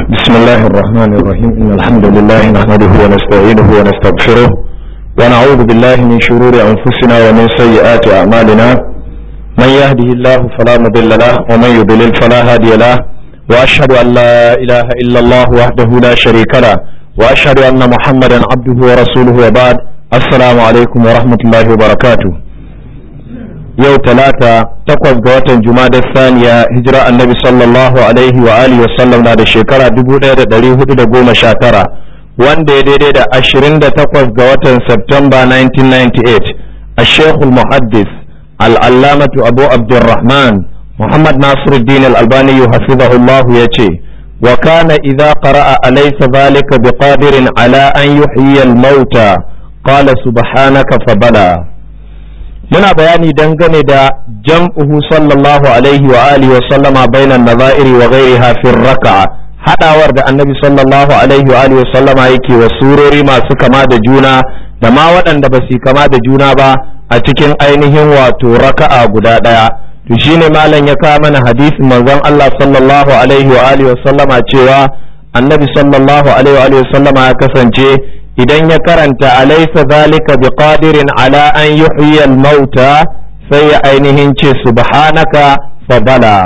بسم الله الرحمن الرحيم إن الحمد لله نحمده ونستعينه ونستغفره ونعوذ بالله من شرور أنفسنا ومن سيئات أعمالنا من يهده الله فلا مضل له ومن يضلل فلا هادي له وأشهد أن لا إله إلا الله وحده لا شريك له وأشهد أن محمدا عبده ورسوله وبعد السلام عليكم ورحمة الله وبركاته yau talata takwas ga watan jumadar saniya hijira annabi sallallahu alaihi wa alihi wasallam na da shekara 1419 wanda ya daidai da 28 ga watan Septemba 1998 a shekul muhaddis al'allamatu abu abdurrahman muhammad nasiruddin al'albani hafizahullah ya ce wa kana idza qara'a alaysa dhalika biqadirin ala an yuhyiya al-mauta qala subhanaka fabala muna bayani dangane da jam'uhu sallallahu alaihi wa alihi wa sallama bainan nazairi wa ghairiha fi raka'a hadawar da annabi sallallahu alaihi wa alihi wa sallama yake wa surori masu kama da juna da ma waɗanda ba su kama da juna ba a cikin ainihin wato raka'a guda ɗaya to shine malam ya kawo mana hadisin manzon Allah sallallahu alaihi wa alihi wa sallama cewa annabi sallallahu alaihi wa alihi wa sallama ya kasance idan ya karanta alaisa zalika biqadirin ala an yuhyi al-mauta sai ya ainihin ce subhanaka fabala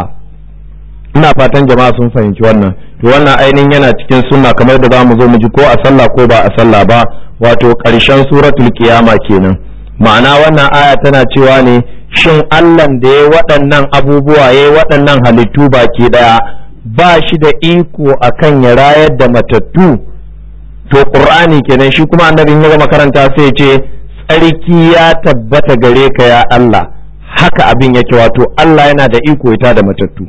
ina fatan jama'a sun fahimci wannan to wannan ainihin yana cikin sunna kamar da zamu zo mu ji ko a sallah ko ba a sallah ba wato ƙarshen suratul qiyama kenan ma'ana wannan aya tana cewa ne shin Allah da ya waɗannan abubuwa ya waɗannan halittu baki ɗaya ba shi da iko akan ya rayar da matattu to qur'ani kenan shi kuma annabin ya gama karanta sai ce tsarki ya tabbata gare ka ya Allah haka abin yake wato Allah yana da iko ita da matattu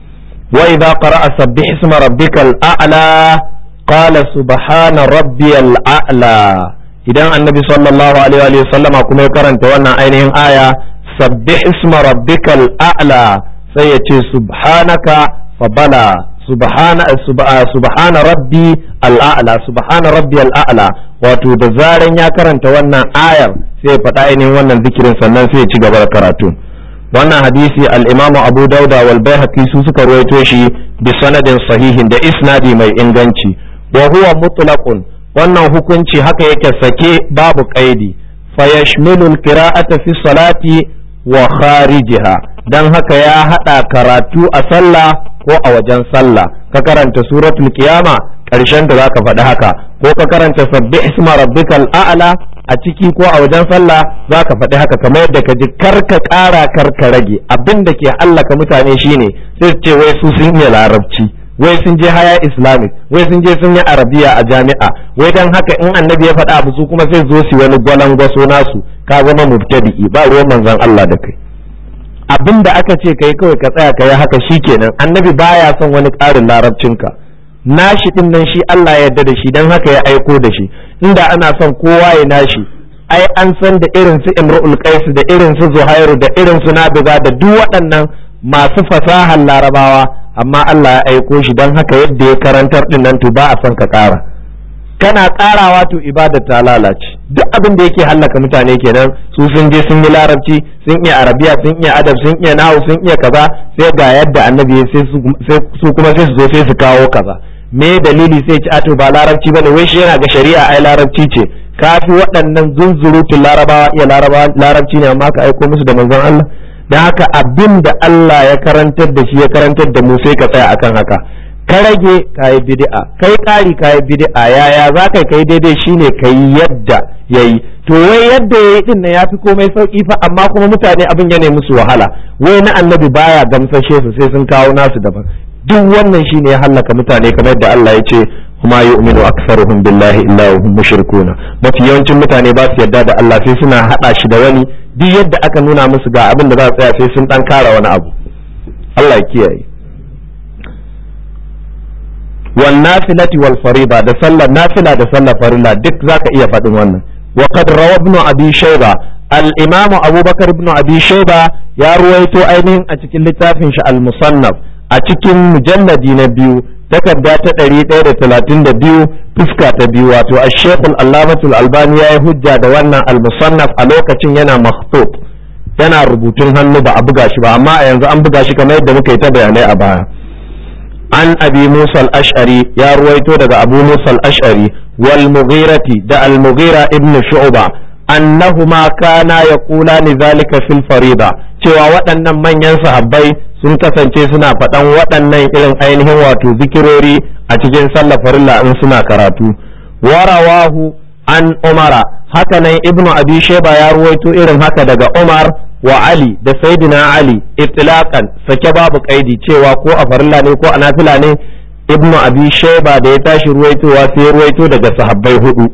wa idza qara'a sabbih isma rabbikal a'la qala subhana rabbiyal a'la idan annabi sallallahu alaihi wa sallama kuma ya karanta wannan ainihin aya sabbih isma rabbikal a'la sai ya ce subhanaka fabala subhana subhana rabbi al'a'la subhana rabbi al'a'la wato da zaran ya karanta wannan ayar sai ya faɗa ainihin wannan zikirin sannan sai ya ci gaba da karatu wannan hadisi al-imamu abu dauda wal baihaqi su suka ruwaito shi bi sanadin sahihin da isnadi mai inganci wa huwa mutlaqun wannan hukunci haka yake sake babu qaidi fa yashmilu al-qira'ata fi salati wa kharijiha dan haka ya hada karatu a sallah ko a wajen sallah ka karanta suratul qiyama karshen da zaka faɗi haka ko ka karanta sabbi isma rabbikal a'la a ciki ko a wajen sallah zaka faɗi haka kamar yadda ka ji karka ƙara karka rage abin da ke hallaka mutane shine sai su ce wai su sun iya larabci wai sun je haya islamic wai sun je sun yi arabiya a jami'a wai dan haka in annabi ya faɗa abu su kuma sai zo su wani gwalangwaso nasu ka zama mubtadi'i ba ruwan manzon Allah da kai abin da aka ce kai kawai ka tsaya ka yi haka shikenan annabi baya son wani ƙarin larabcinka nashi din nan shi Allah ya yarda da shi dan haka ya aiko da shi inda ana son kowa ya nashi ai an san da irin su Imrul Qais da irin su Zuhairu da irin su Nabiga da duk waɗannan masu fasahar larabawa amma Allah ya aiko shi dan haka yadda ya karantar din nan to ba a son ka ƙara kana karawa to ibada ta lalace duk abin da yake hallaka mutane kenan su sun je sun yi larabci sun iya arabiya sun iya adab sun iya nahu sun iya kaza sai ga yadda annabi sai su kuma sai su zo sai su kawo kaza me dalili sai ci ato ba larabci bane wai shi yana ga shari'a ai larabci ce kafi waɗannan zunzurutun larabawa iya larabci ne amma ka aiko musu da manzon Allah dan haka abin da Allah ya karantar da shi ya karantar da mu sai ka tsaya akan haka ka rage kayi bid'a kai ƙari kayi bid'a yaya za ka kai daidai shine kai yadda yayi to wai yadda yayi din nan yafi komai sauki fa amma kuma mutane abin ya musu wahala wai na annabi baya gamsashe su sai sun kawo nasu daban duk wannan shine ya hallaka mutane kamar da Allah ya ce kuma yu'minu aktsaruhum billahi illa hum mushrikuna mafi yawancin mutane ba su yarda da Allah sai suna hada shi da wani duk yadda aka nuna musu ga abin da za su tsaya sai sun dan kara wani abu Allah ya kiyaye wal nafilati wal fariba da sallar nafila da sallar farilla duk zaka iya faɗin wannan wa qad rawa ibn abi shayba al imam abubakar ibn abi shayba ya ruwaito ainihin a cikin littafin shi al musannaf a cikin mujalladi na biyu takarda ta ɗari ɗaya da talatin da biyu fuska ta biyu wato a shekul allamatul albani ya yi hujja da wannan al musannaf a lokacin yana makhtub yana rubutun hannu ba a buga shi ba amma a yanzu an buga shi kamar yadda muka yi ta bayanai a baya an abi musa al-ash'ari ya ruwaito daga abu musa al-ash'ari wal mughirati da al-mughira ibn shu'ba annahuma kana yaqulani zalika fil farida cewa waɗannan manyan sahabbai sun kasance suna faɗan waɗannan irin ainihin wato zikirori a cikin sallar farilla in suna karatu warawahu an umara hakanan ibnu abi sheba ya ruwaito irin haka daga umar wa ali da sayyidina ali itlaqan sake babu kaidi cewa ko a farilla ne ko a nafila ne ibnu abi sheba da ya tashi ruwaitowa sai ruwaito daga sahabbai hudu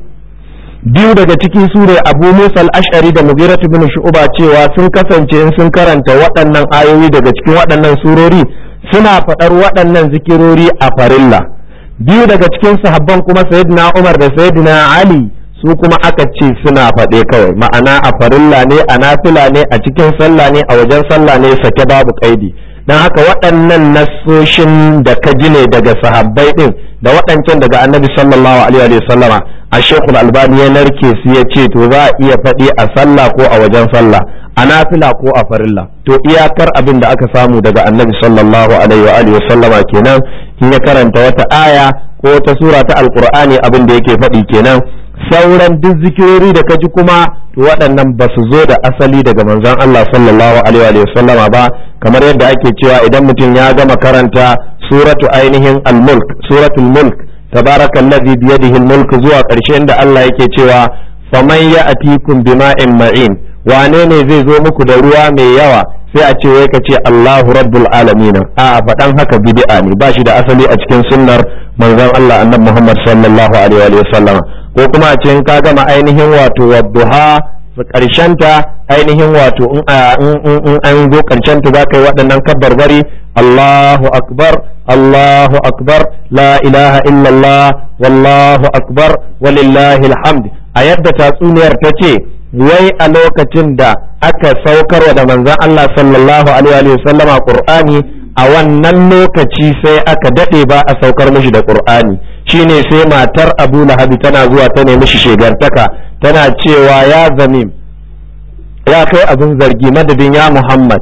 biyu daga cikin su ne abu musa al-ash'ari da mughirah ibn shu'ba cewa sun kasance in sun karanta waɗannan ayoyi daga cikin waɗannan surori suna faɗar waɗannan zikirori a farilla biyu daga cikin sahabban kuma sayyidina umar da sayyidina ali su kuma aka ce suna faɗe kawai ma'ana a farilla ne a nafila ne a cikin sallah ne a wajen sallah ne sake babu kaidi don haka waɗannan nassoshin da ka ji ne daga sahabbai ɗin da waɗancan daga annabi sallallahu alaihi wa sallama a shekul albani ya narke su ya ce to za a iya faɗi a sallah ko a wajen sallah a nafila ko a farilla to iyakar abin da aka samu daga annabi sallallahu alaihi wa sallama kenan in ya karanta wata aya ko wata sura ta alqur'ani abin da yake faɗi kenan sauran duk zikirori da kaji kuma to waɗannan ba su zo da asali daga manzon Allah sallallahu alaihi wa sallama ba kamar yadda ake cewa idan mutum ya gama karanta suratu ainihin al-mulk suratul mulk tabarakallazi biyadihi al-mulk zuwa ƙarshen da Allah yake cewa faman ya'tikum bima'in ma'in wane ne zai zo muku da ruwa mai yawa sai a ce wai ka ce Allahu rabbul alamin a faɗan haka bid'a ne ba shi da asali a cikin sunnar manzon Allah annabi Muhammad sallallahu alaihi wa sallama ko kuma a cikin ka gama ainihin wato wadduha ta ainihin wato in an zo karshen ta za ka yi waɗannan kabbarbari Allahu akbar Allahu akbar la ilaha illallah wallahu akbar walillahi alhamd a yadda tatsuniyar ta ce wai a lokacin da aka saukarwa da manzon Allah sallallahu alaihi wa sallama Qur'ani a wannan lokaci sai aka dade ba a saukar mishi da Qur'ani shine sai matar Abu Lahabi tana zuwa ta nemi shi shegartaka tana cewa ya zamim ya kai abin zargi madadin ya Muhammad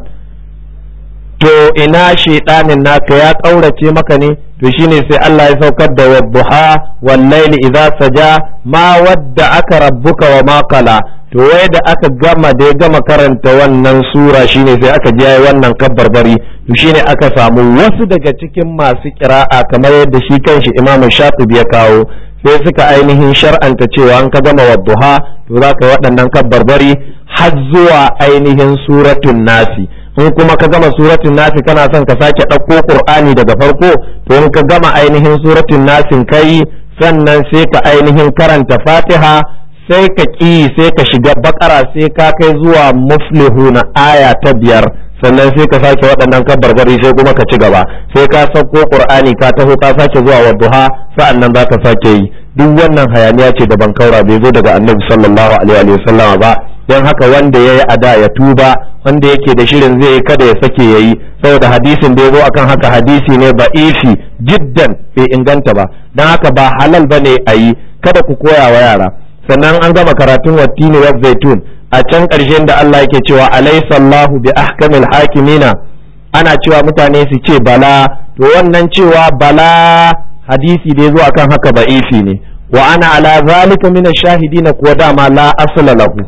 to ina shedanin naka ya kaurace maka ne to shine sai Allah ya saukar da wadduha wal layli idza saja ma wadda aka rabbuka wa ma qala to wai da aka gama da ya gama karanta wannan sura shine sai aka ji wannan kabbarbari to shine aka samu wasu daga cikin masu kira'a kamar yadda shi kanshi Imam Shatibi ya kawo sai suka ainihin shar'anta cewa an ka gama wadduha to za ka yi waɗannan kabbarbari har zuwa ainihin suratun nasi in kuma ka gama suratun nasi kana son ka sake ɗauko qur'ani daga farko to in ka gama ainihin suratun nasin kai sannan sai ka ainihin karanta fatiha sai ka ƙi sai ka shiga bakara sai ka kai zuwa muflihu na aya ta biyar sannan sai ka sake waɗannan kabarbari sai kuma ka ci gaba sai ka sauko qur'ani ka taho ka sake zuwa wadduha sa'annan za ka sake yi duk wannan hayaniya ce da bankaura bai zo daga annabi sallallahu alaihi wa sallama ba don haka wanda ya yi ada ya tuba wanda yake da shirin zai yi kada ya sake ya yi saboda hadisin da ya zo akan haka hadisi ne ba ifi jiddan bai inganta ba don haka ba halal ba ne a yi kada ku koya wa yara sannan an gama karatun wattini wa zaitun a can ƙarshen da Allah yake cewa alaisallahu bi ahkamil hakimina ana cewa mutane su ce bala to wannan cewa bala hadisi da ya zo akan haka ba ifi ne wa ana ala zalika min shahidina kuwa dama la asala lahu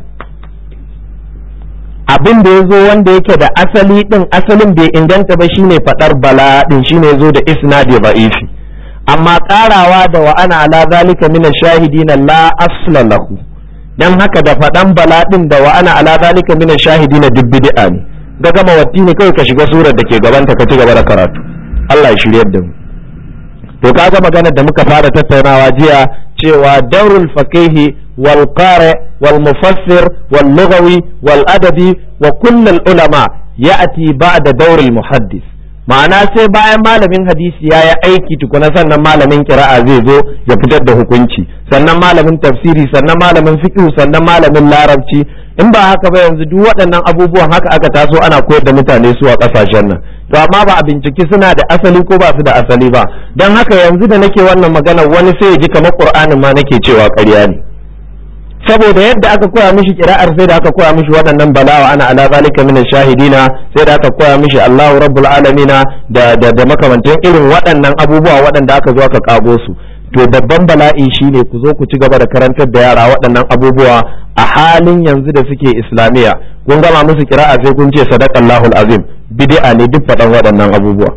abin da ya zo wanda yake da asali din asalin bai inganta ba shine fadar bala din shine zo da isnadi da'ifi amma karawa da wa ana ala zalika min shahidina la asla lahu dan haka da fadan bala din da wa ana ala zalika min shahidina duk bid'a ne ga gama watti ne kai ka shiga surar da ke gaban ta ka ci gaba da karatu Allah ya shiryar da mu to kaga maganar da muka fara tattaunawa jiya cewa daurul faqihi wal qari wal mufassir wal lughawi wal adabi wa kullul ulama ya'ti ba'da daurul muhaddis ma'ana sai bayan malamin hadisi ya yi aiki tukuna sannan malamin kira'a zai zo ya fitar da hukunci sannan malamin tafsiri sannan malamin fiqh sannan malamin larabci in ba haka ba yanzu duk waɗannan abubuwan haka aka taso ana koyar da mutane su a ƙasashen nan to amma ba a binciki suna da asali ko ba su da asali ba don haka yanzu da nake wannan magana wani sai ya ji kamar qur'anin ma nake cewa ƙarya ne saboda yadda aka koya mishi kira'ar sai da aka koya mishi waɗannan balawa ana ala zalika min shahidina sai da aka koya mishi Allahu rabbul alamina da da, da makamantan irin waɗannan abubuwa waɗanda aka zo aka kago su to babban bala'i shine ku zo ku ci gaba da karantar da yara waɗannan abubuwa a halin yanzu da suke islamiya kun gama musu kira'a sai kun ce sadaqallahu azim bid'a ne duk faɗan waɗannan abubuwa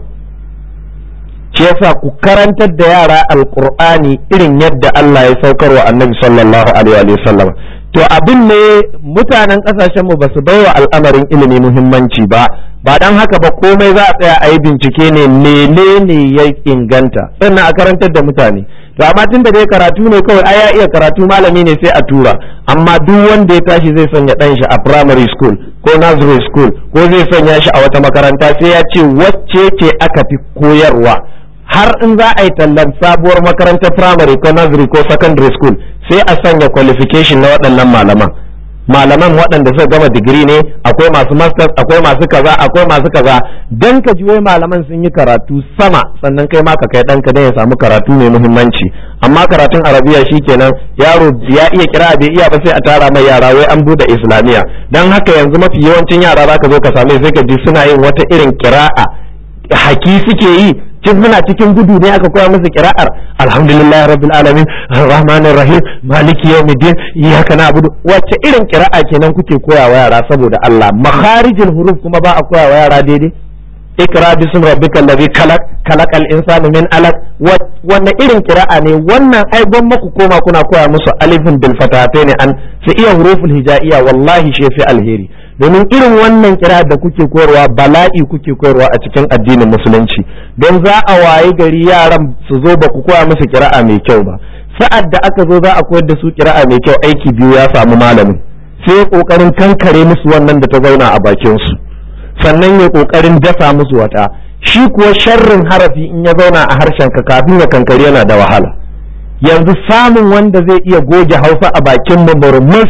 shi yasa ku karantar da yara alqur'ani irin yadda Allah ya saukar wa annabi sallallahu alaihi wa sallam to abin ne mutanen kasashen mu basu baiwa al'amarin ilimi muhimmanci ba ba dan haka ba komai za a tsaya a yi bincike ne menene ya inganta sannan a karantar da mutane to amma tunda dai karatu ne kawai ai ya iya karatu malami ne sai a tura amma duk wanda ya tashi zai sanya dan shi a primary school ko nursery school ko zai sanya shi a wata makaranta sai ya ce wacce ce aka fi koyarwa har in za a yi tallan sabuwar makarantar primary ko nursery ko secondary school sai a sanya qualification na waɗannan malaman malaman waɗanda suka gama digiri ne akwai masu masters akwai masu kaza akwai masu kaza dan ka ji wai malaman sun yi karatu sama sannan kai ma ka kai ɗanka dan ya samu karatu mai muhimmanci amma karatun arabiya shikenan yaro ya iya kira bai iya ba sai a tara mai yara wai an bude islamiya dan haka yanzu mafi yawancin yara zaka zo ka same sai ka ji suna yin wata irin kira'a haki suke yi cin muna cikin gudu ne aka koya musu kira'ar alhamdulillah rabbil alamin rahmanir rahim maliki yawmiddin iyyaka na'budu wacce irin kira'a kenan kuke koya wa yara saboda Allah makharijul huruf kuma ba a koya wa yara daidai ikra bismi rabbikal ladhi khalaq khalaqal insana min alaq wannan irin kira'a ne wannan ai gwamma ku koma kuna koya musu alifin bil fatatayn an su iya huruful hijaiya wallahi shi fi alheri domin irin wannan kira da kuke koyarwa bala'i kuke koyarwa a cikin addinin musulunci don za a wayi gari yaran su zo ba ku koya musu kira'a mai kyau ba sa'ad da aka zo za a koyar da su kira'a mai kyau aiki biyu ya samu malamin sai ya kokarin kankare musu wannan da ta zauna a bakin su sannan ya kokarin dasa musu wata shi kuwa sharrin harafi in ya zauna a harshen ka kafin ya kankare yana da wahala yanzu samun wanda zai iya goge hausa a bakin mu murmus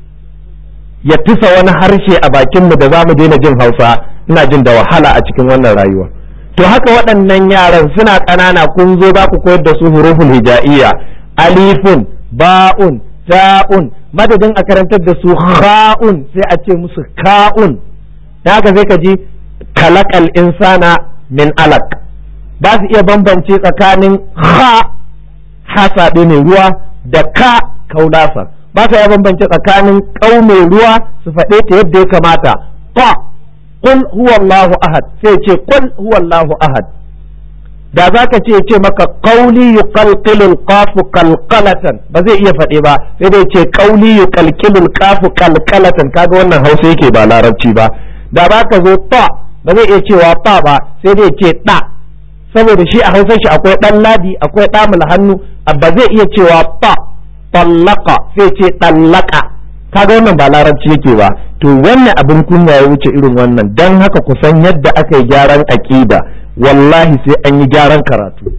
ya tusa wani harshe a bakinmu da za mu daina jin hausa ina jin da wahala a cikin wannan rayuwa to haka waɗannan yaran suna ƙanana kun zo za ku koyar da su huruful hija'iyya alifun ba'un ta'un madadin a karantar da su ha'un sai a ce musu ka'un da haka sai ka ji kalakal insana min alak ba su iya bambance tsakanin ha hasaɗe mai ruwa da ka kaulasa ba sa ya bambance tsakanin ƙaume ruwa su faɗe ta yadda ya kamata ta qul huwallahu ahad sai ce qul huwallahu ahad da za ka ce ce maka qauli yuqalqilu alqafu qalqalatan ba zai iya faɗe ba sai dai ce qauli yuqalqilu alqafu qalqalatan kaga wannan Hausa yake ba larabci ba da ba ka zo ta ba zai iya cewa ta ba sai dai ce da saboda shi a Hausa shi akwai dan ladi akwai ɗamul hannu ba zai iya cewa ta tallaka sai ce tallaka kaga wannan ba larabci yake ba to wannan abin kunya ya wuce irin wannan dan haka ku san yadda aka yi gyaran aqida wallahi sai an yi gyaran karatu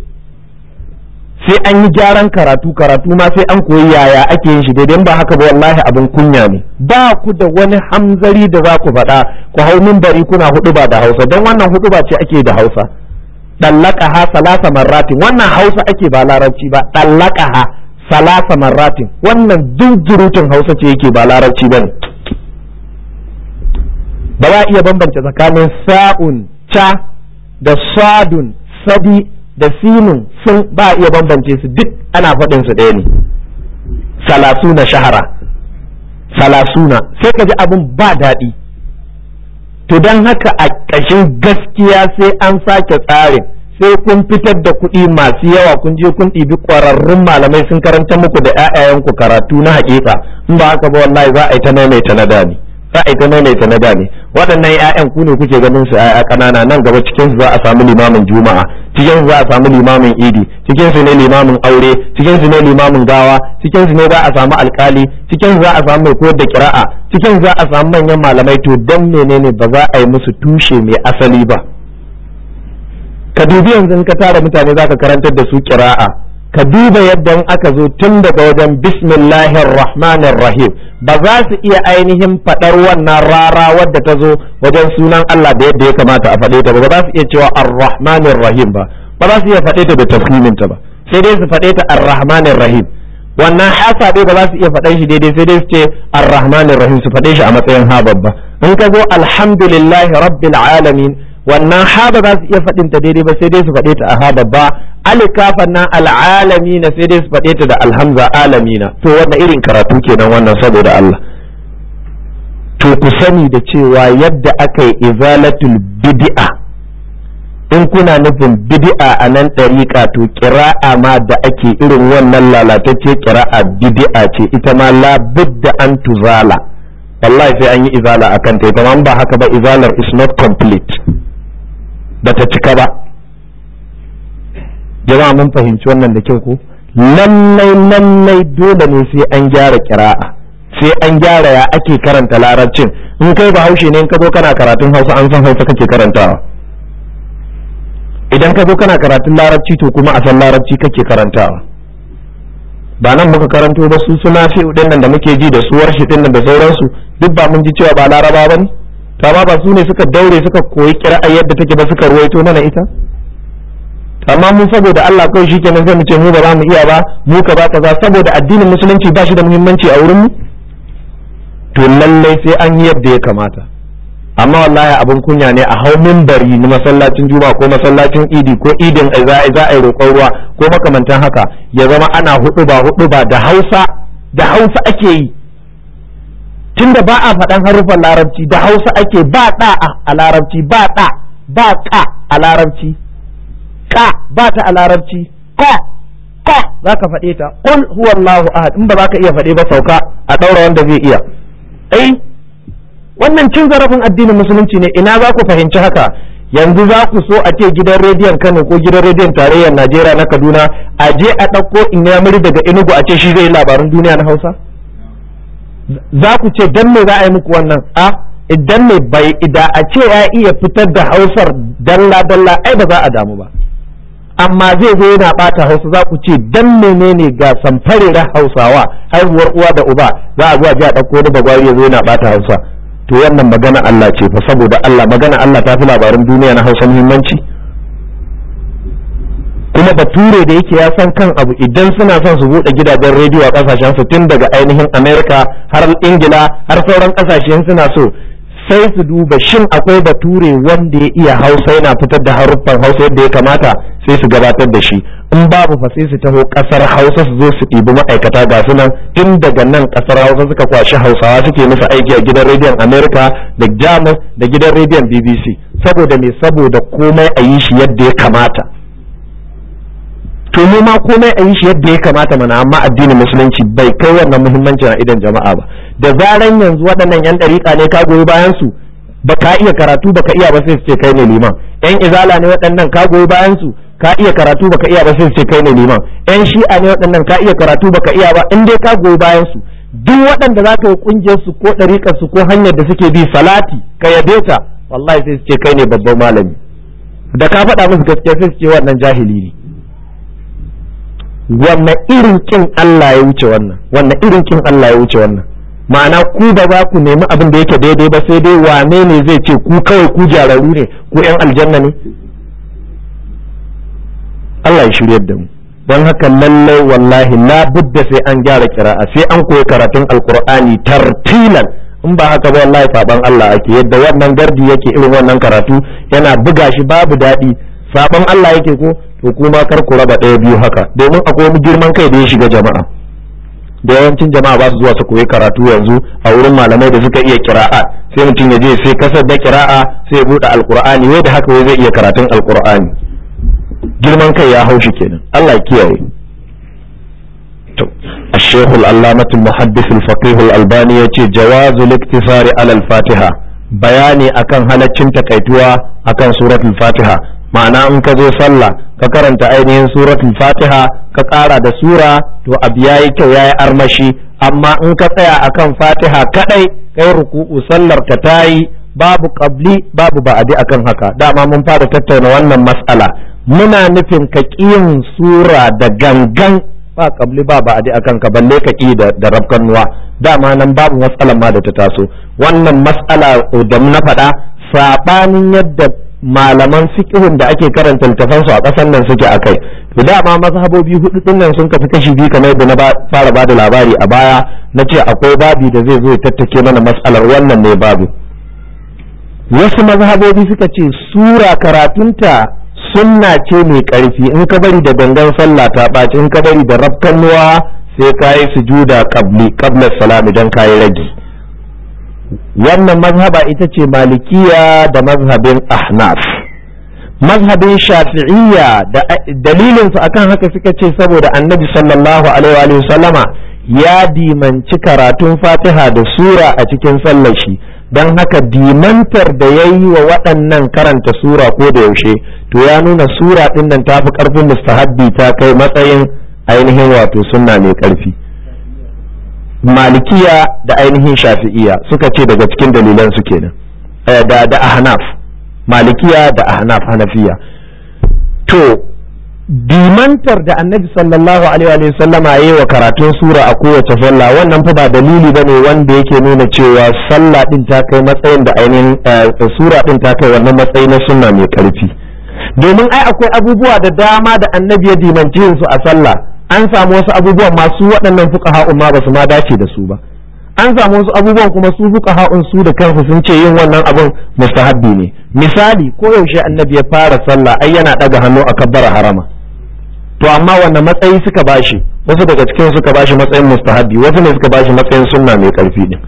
sai an yi gyaran karatu karatu ma sai an koyi yaya ake yin shi daidai ba haka ba wallahi abin kunya ne ba ku da wani hamzari da za ku faɗa ku hau minbari kuna hudu ba da hausa don wannan hudu ba ce ake da hausa dallaka ha salasa marratin wannan hausa ake ba larabci ba dallaka ha salasa marratin wannan jinjirutun hausa ce yake ba larabci ba ne ba za iya bambance tsakanin sa'un ca da sadun sadi da sinun sun ba iya bambance su duk ana faɗin su ɗaya ne salasuna shahara salasuna sai ka ji abin ba daɗi to don haka a ƙashin gaskiya sai an sake tsarin sai kun fitar da kuɗi masu yawa kun je kun ɗibi ƙwararrun malamai sun karanta muku da ƴaƴayenku karatu na haƙiƙa in ba haka ba wallahi za a yi ta maimaita na dani za a yi ta maimaita na dani waɗannan ƴaƴan ku ne kuke ganin su ƴaƴa ƙanana nan gaba cikin su za a samu limamin juma'a cikin su za a samu limamin idi cikin su ne limamin aure cikin su ne limamin gawa cikin su ne za a samu alkali cikin su za a samu mai koyar da kira'a cikin su za a samu manyan malamai to dan menene ba za a yi musu tushe mai asali ba ka dubi yanzu in ka tara mutane zaka karantar da su kira'a ka duba yadda in aka zo tun daga wajen bismillahir rahmanir rahim ba za su iya ainihin faɗar wannan rara wadda ta zo wajen sunan Allah da yadda ya kamata a faɗe ta ba za su iya cewa ar-rahmanir rahim ba ba za su iya faɗe ta da tafhimin ta ba sai dai su faɗe ta ar-rahmanir rahim wannan hasa dai ba za su iya faɗan shi daidai sai dai su ce ar-rahmanir rahim su faɗe shi a matsayin ha babba in ka zo alhamdulillahi rabbil alamin wannan ha ba za su iya faɗin ta daidai ba sai dai su faɗe ta a ha babba alikafan nan al'alamina sai dai su faɗe ta da alhamza alamina to wannan irin karatu kenan wannan saboda Allah to ku sani da cewa yadda aka yi izalatul bid'a in kuna nufin bid'a a nan ɗariƙa to ƙira'a ma da ake irin wannan lalatacce ƙira'a bid'a ce ita ma la da an tuzala wallahi sai an yi izala a kanta ita ma ba haka ba izalar is not complete ba ta cika ba jama'a mun fahimci wannan da kyau ko lallai lallai dole ne sai an gyara ƙira'a sai an gyara ya ake karanta larabcin in kai bahaushe ne in ka zo kana karatun hausa an san hausa kake karantawa idan ka zo kana karatun larabci to kuma a san larabci kake karantawa ba nan muka karanto ba su suna fi nan da muke ji da suwar shi nan da sauransu duk ba mun ji cewa ba laraba ba ne amma ba su ne suka daure suka koyi kira'a yadda take ba suka ruwaito mana ita amma mun saboda Allah kawai shi kenan sai mu ce mu ba za mu iya ba mu ka ba kaza saboda addinin musulunci ba shi da muhimmanci a wurin mu to lallai sai an yi yadda ya kamata amma wallahi abin kunya ne a hau mimbari na masallacin juma'a ko masallacin idi ko idin za a yi roƙon ruwa ko makamantan haka ya zama ana hudu ba hudu ba da hausa da hausa ake yi tunda ba a faɗan haruffan larabci da hausa ake ba ɗa a larabci ba ɗa ba ƙa a larabci ƙa ba ta a larabci ƙa ƙa za ka faɗe ta ƙul huwallahu ahad in ba za ka iya faɗe ba sauka a ɗaura wanda zai iya ai wannan cin zarafin addinin musulunci ne ina za ku fahimci haka yanzu za ku so a ce gidan rediyon kano ko gidan rediyon tarayyar najeriya na kaduna a je a ɗauko inyamuri daga enugu a ce shi zai labarin duniya na hausa za ku ce dan me za a yi muku wannan a idan ne bai ida a ce ya iya fitar da hausar dalla dalla ai ba za a damu ba amma zai zo yana bata hausa za ku ce dan menene ga samfarera hausawa haihuwar uwa da uba za a zuwa ji a ɗauko wani bagwari ya zo yana bata hausa to wannan magana Allah ce fa saboda Allah magana Allah ta fi labarin duniya na hausa muhimmanci kuma bature da yake ya san kan abu idan suna son su buɗe gidajen rediyo a ƙasashen su tun daga ainihin Amerika har Ingila har sauran ƙasashen suna so sai su duba shin akwai bature wanda ya iya hausa yana fitar da haruffan hausa yadda ya kamata sai su gabatar da shi in babu fa sai su taho kasar hausa su zo su ɗibi ma'aikata ga su nan tun daga nan kasar hausa suka kwashi hausawa suke musu aiki a gidan rediyon america da jamus da gidan rediyon bbc saboda me saboda komai a yi shi yadda ya kamata to mu ma komai a yi shi yadda ya kamata mana amma addinin musulunci bai kai wannan muhimmanci a idan jama'a ba da zaran yanzu waɗannan yan ɗariƙa ne ka goyi bayan su ba ka iya karatu ba ka iya ba sai su ce kai ne liman yan izala ne waɗannan ka goyi bayan su ka iya karatu ba ka iya ba sai su ce kai ne liman yan shi'a ne waɗannan ka iya karatu ba ka iya ba in dai ka goyi bayan su duk waɗanda za ka yi ƙungiyar su ko ɗariƙar su ko hanyar da suke bi salati ka yabe ta wallahi sai su ce kai ne babban malami da ka faɗa musu gaskiya sai su ce wannan jahili ne wannan irin kin Allah ya wuce wannan wannan irin kin Allah ya wuce wannan ma'ana ku ba za ku nemi abin da yake daidai ba sai dai wane ne zai ce ku kawai ku jararu ne ku yan aljanna ne Allah ya shiryar da mu don haka lallai wallahi la budda sai an gyara kira'a sai an koyi karatun alqur'ani tartilan in ba haka ba wallahi saban Allah ake yadda wannan gardi yake irin wannan karatu yana buga shi babu daɗi saban Allah yake ko to kuma kar ku raba ɗaya biyu haka domin akwai wani girman kai da ya shiga jama'a da yawancin jama'a ba su zuwa su koyi karatu yanzu a wurin malamai da suka iya kira'a sai mutum ya je sai kasar da kira'a sai ya buɗe alkur'ani wai da haka wai zai iya karatun alkur'ani girman kai ya haushi kenan Allah ya kiyaye to الشيخ العلامة المحدث الفقيه الألباني يتي جواز الاقتصار على الفاتحة bayani akan halaccin takaituwa akan suratul fatiha ma'ana in ka zo sallah ka karanta ainihin suratul fatiha ka ƙara da sura to abu yayi kyau yayi armashi amma in ka tsaya akan fatiha kadai kai ruku'u sallar ka tayi babu qabli babu ba'adi akan haka dama mun fara tattauna wannan mas'ala muna nufin ka yin sura da gangan ba qabli ba ba'adi akan ka balle ka ƙi da, da rabkanuwa dama nan babu matsalan ma da ta taso wannan mas'ala da na faɗa saɓanin yadda malaman fiqhun da ake karanta littafan su a ƙasar nan suke akai to dama mazhabobi hudu din nan sun kafi kashi biyu kamar yadda na fara bada labari a baya na ce akwai babi da zai zo ya tattake mana matsalar wannan ne babu wasu mazhabobi suka ce sura karatunta sunna ce mai ƙarfi in ka bari da gangan sallah ta ɓaci in ka bari da rafkannuwa sai ka yi sujuda qabli qabla salami dan ka yi ragi wannan mazhaba ita ce malikiya da mazhabin ahnaf mazhabin shafi'iyya da dalilinsu akan haka suka ce saboda annabi sallallahu alaihi wa sallama ya dimanci karatun fatiha da sura a cikin sallar shi don haka dimantar da ya yi wa waɗannan karanta sura ko da yaushe to ya nuna sura ɗin nan ta fi ƙarfin mustahabbi ta kai matsayin ainihin wato sunna mai ƙarfi malikiya da ainihin shafi'iya suka ce daga cikin dalilan su kenan da da ahnaf malikiya da ahnaf hanafiya to dimantar da annabi sallallahu alaihi wa sallama yayi wa karatun sura a kowace sallah wannan fa ba dalili bane wanda yake nuna cewa sallah din ta kai matsayin da ainihin sura din ta kai wannan matsayi na sunna mai karfi domin ai akwai abubuwa da dama da annabi ya dimanci su a sallah an samu wasu abubuwan masu waɗannan fuqaha'un ma ba su ma dace da su ba an samu wasu abubuwan kuma su fuqaha'un su da kansu sun ce yin wannan abun mustahabbi ne misali ko yaushe annabi ya fara sallah ai yana daga hannu a kabbara harama to amma wanne matsayi suka bashi wasu daga cikin suka bashi matsayin mustahabbi wasu ne suka bashi matsayin sunna mai karfi din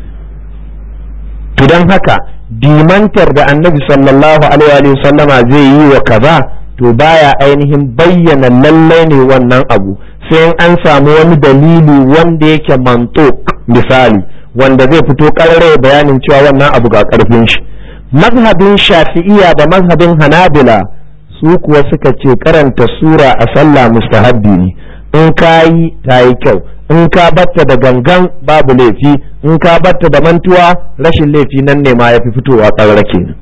to dan haka dimantar da annabi sallallahu alaihi wa sallama zai yi wa kaza to baya ainihin bayyana lallai ne wannan abu sai an samu wani dalili wanda yake mantok misali wanda zai fito karare bayanin cewa wannan abu ga karfin shi mazhabin shafi'iya da mazhabin hanabila su kuwa suka ce karanta sura a sallah mustahabbi ne in ka yi ta yi kyau in ka batta da gangan babu laifi in ka batta da mantuwa rashin laifi nan ne ma ya fi fitowa ƙarra kenan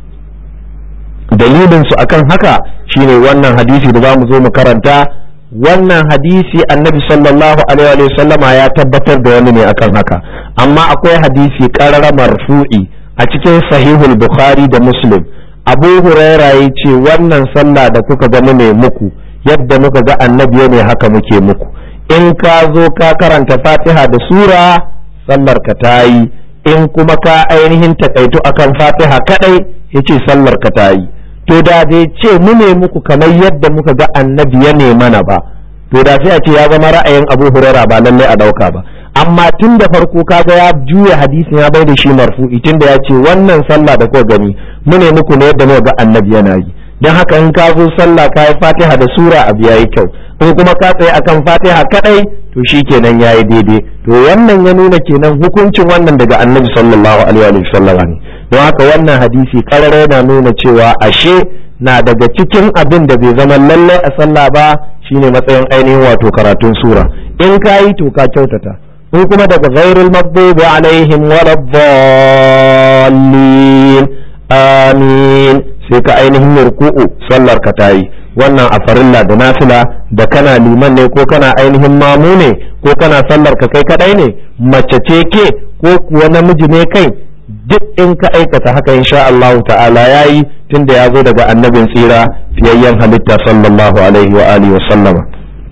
dalilin su akan haka shine wannan hadisi da za mu zo mu karanta wannan hadisi annabi sallallahu alaihi wa sallama ya tabbatar da wani ne akan haka amma akwai hadisi ƙarara marfu'i a cikin sahihul bukhari da muslim abu huraira ya ce wannan sallah da kuka ga ne muku yadda muka ga annabi ne haka muke muku in ka zo ka karanta fatiha da sura sallar ka ta yi in kuma ka ainihin takaitu akan fatiha kadai ya ce sallar ka ta yi to da bai ce mu ne muku kamar yadda muka ga annabi ya ne mana ba to da sai a ce ya zama ra'ayin abu huraira ba lallai a dauka ba amma tun da farko kaga ya juya hadisin ya bai da shi marfu'i tun da ya ce wannan sallah da kuka gani mu ne muku ne yadda muka ga annabi yana yi don haka in ka zo sallah ka yi fatiha da sura abu yayi kyau in kuma ka tsaye akan fatiha kadai to shi kenan yayi daidai to wannan ya nuna kenan hukuncin wannan daga annabi sallallahu alaihi wa sallam ne don haka wannan hadisi karara yana nuna cewa ashe na daga cikin abin da bai zama lallai a sallah ba shine matsayin ainihin wato karatun sura in ka yi to ka kyautata in kuma daga ghairul maghdubi alaihim waladdallin amin sai ka ainihin ruku'u sallar ka tayi wannan a farilla da nafila da kana liman ne ko kana ainihin mamu ne ko kana sallar ka kai kadai ne mace ce ke ko kuwa namiji ne kai duk in ka aikata haka insha Allah ta'ala yayi tunda ya zo daga annabin tsira fiyayyen halitta sallallahu alaihi wa alihi wa sallama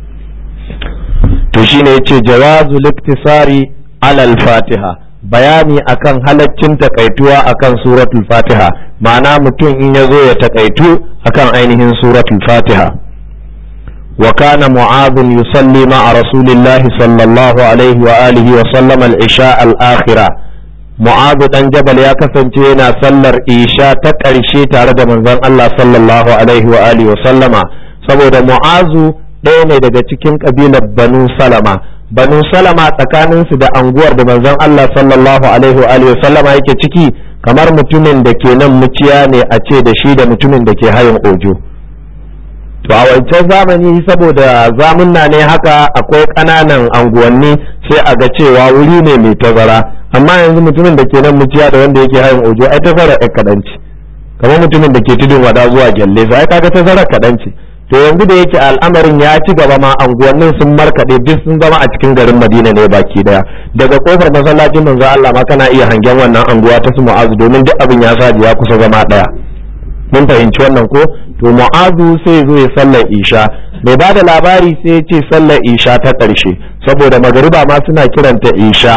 to shine yace jawazul iktisari alal fatiha bayani akan halaccin takaituwa akan suratul fatiha ma'ana mutum in ya zo ya takaitu akan ainihin suratul fatiha wa kana mu'adh yusalli ma'a rasulillahi sallallahu alaihi wa alihi wa sallam al-isha al-akhira mu'adh dan jabal ya kasance yana sallar isha ta ƙarshe tare da manzon Allah sallallahu alaihi wa alihi wa sallama saboda mu'azu ɗaya ne daga cikin ƙabilar banu salama banu salama tsakaninsu da anguwar da manzon Allah sallallahu alaihi wa alihi sallama yake ciki kamar mutumin da ke nan muciya ne a ce da shi da mutumin da ke hayin ojo to a wancan zamani saboda zamunna ne haka akwai ƙananan anguwanni sai a ga cewa wuri ne mai tazara amma yanzu mutumin da ke nan muciya da wanda yake hayin ojo ai tazara ɗan kaɗan ce kamar mutumin da ke tudun wada zuwa gyalle sai kaga tazara kaɗan ce to yanzu da yake al'amarin ya ci gaba ma anguwannin sun markaɗe duk sun zama a cikin garin madina ne baki daya daga kofar masallacin manzo Allah ma kana iya hangen wannan anguwa ta su mu'azu domin duk abin ya saji ya kusa zama daya mun fahimci wannan ko to mu'azu sai zo ya sallar isha mai ba da labari sai ya ce sallar isha ta ƙarshe saboda magariba ma suna kiranta isha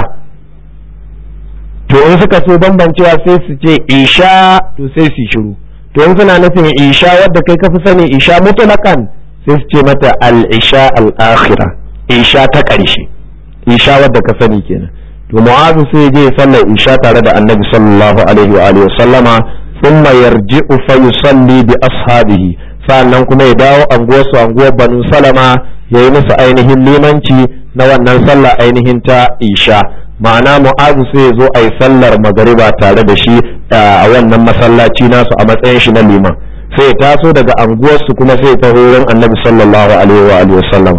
to in suka so bambancewa sai su ce isha to sai su shiru to in suna nufin isha wadda kai kafi sani isha mutlakan sai su ce mata al-isha al-akhira isha ta ƙarshe isha wadda ka sani kenan to mu'azu sai je sallar isha tare da annabi sallallahu alaihi wa alihi sallama thumma yarji'u fa yusalli bi ashabihi sannan kuma ya dawo anguwar su anguwar banu salama yayi musu ainihin limanci na wannan sallah ainihin ta isha ma'ana mu'azu sai ya zo a yi sallar magariba tare da shi a wannan masallaci nasu a matsayin shi na liman sai ya taso daga anguwarsu kuma sai ya taho wurin annabi sallallahu alaihi wa alihi wasallam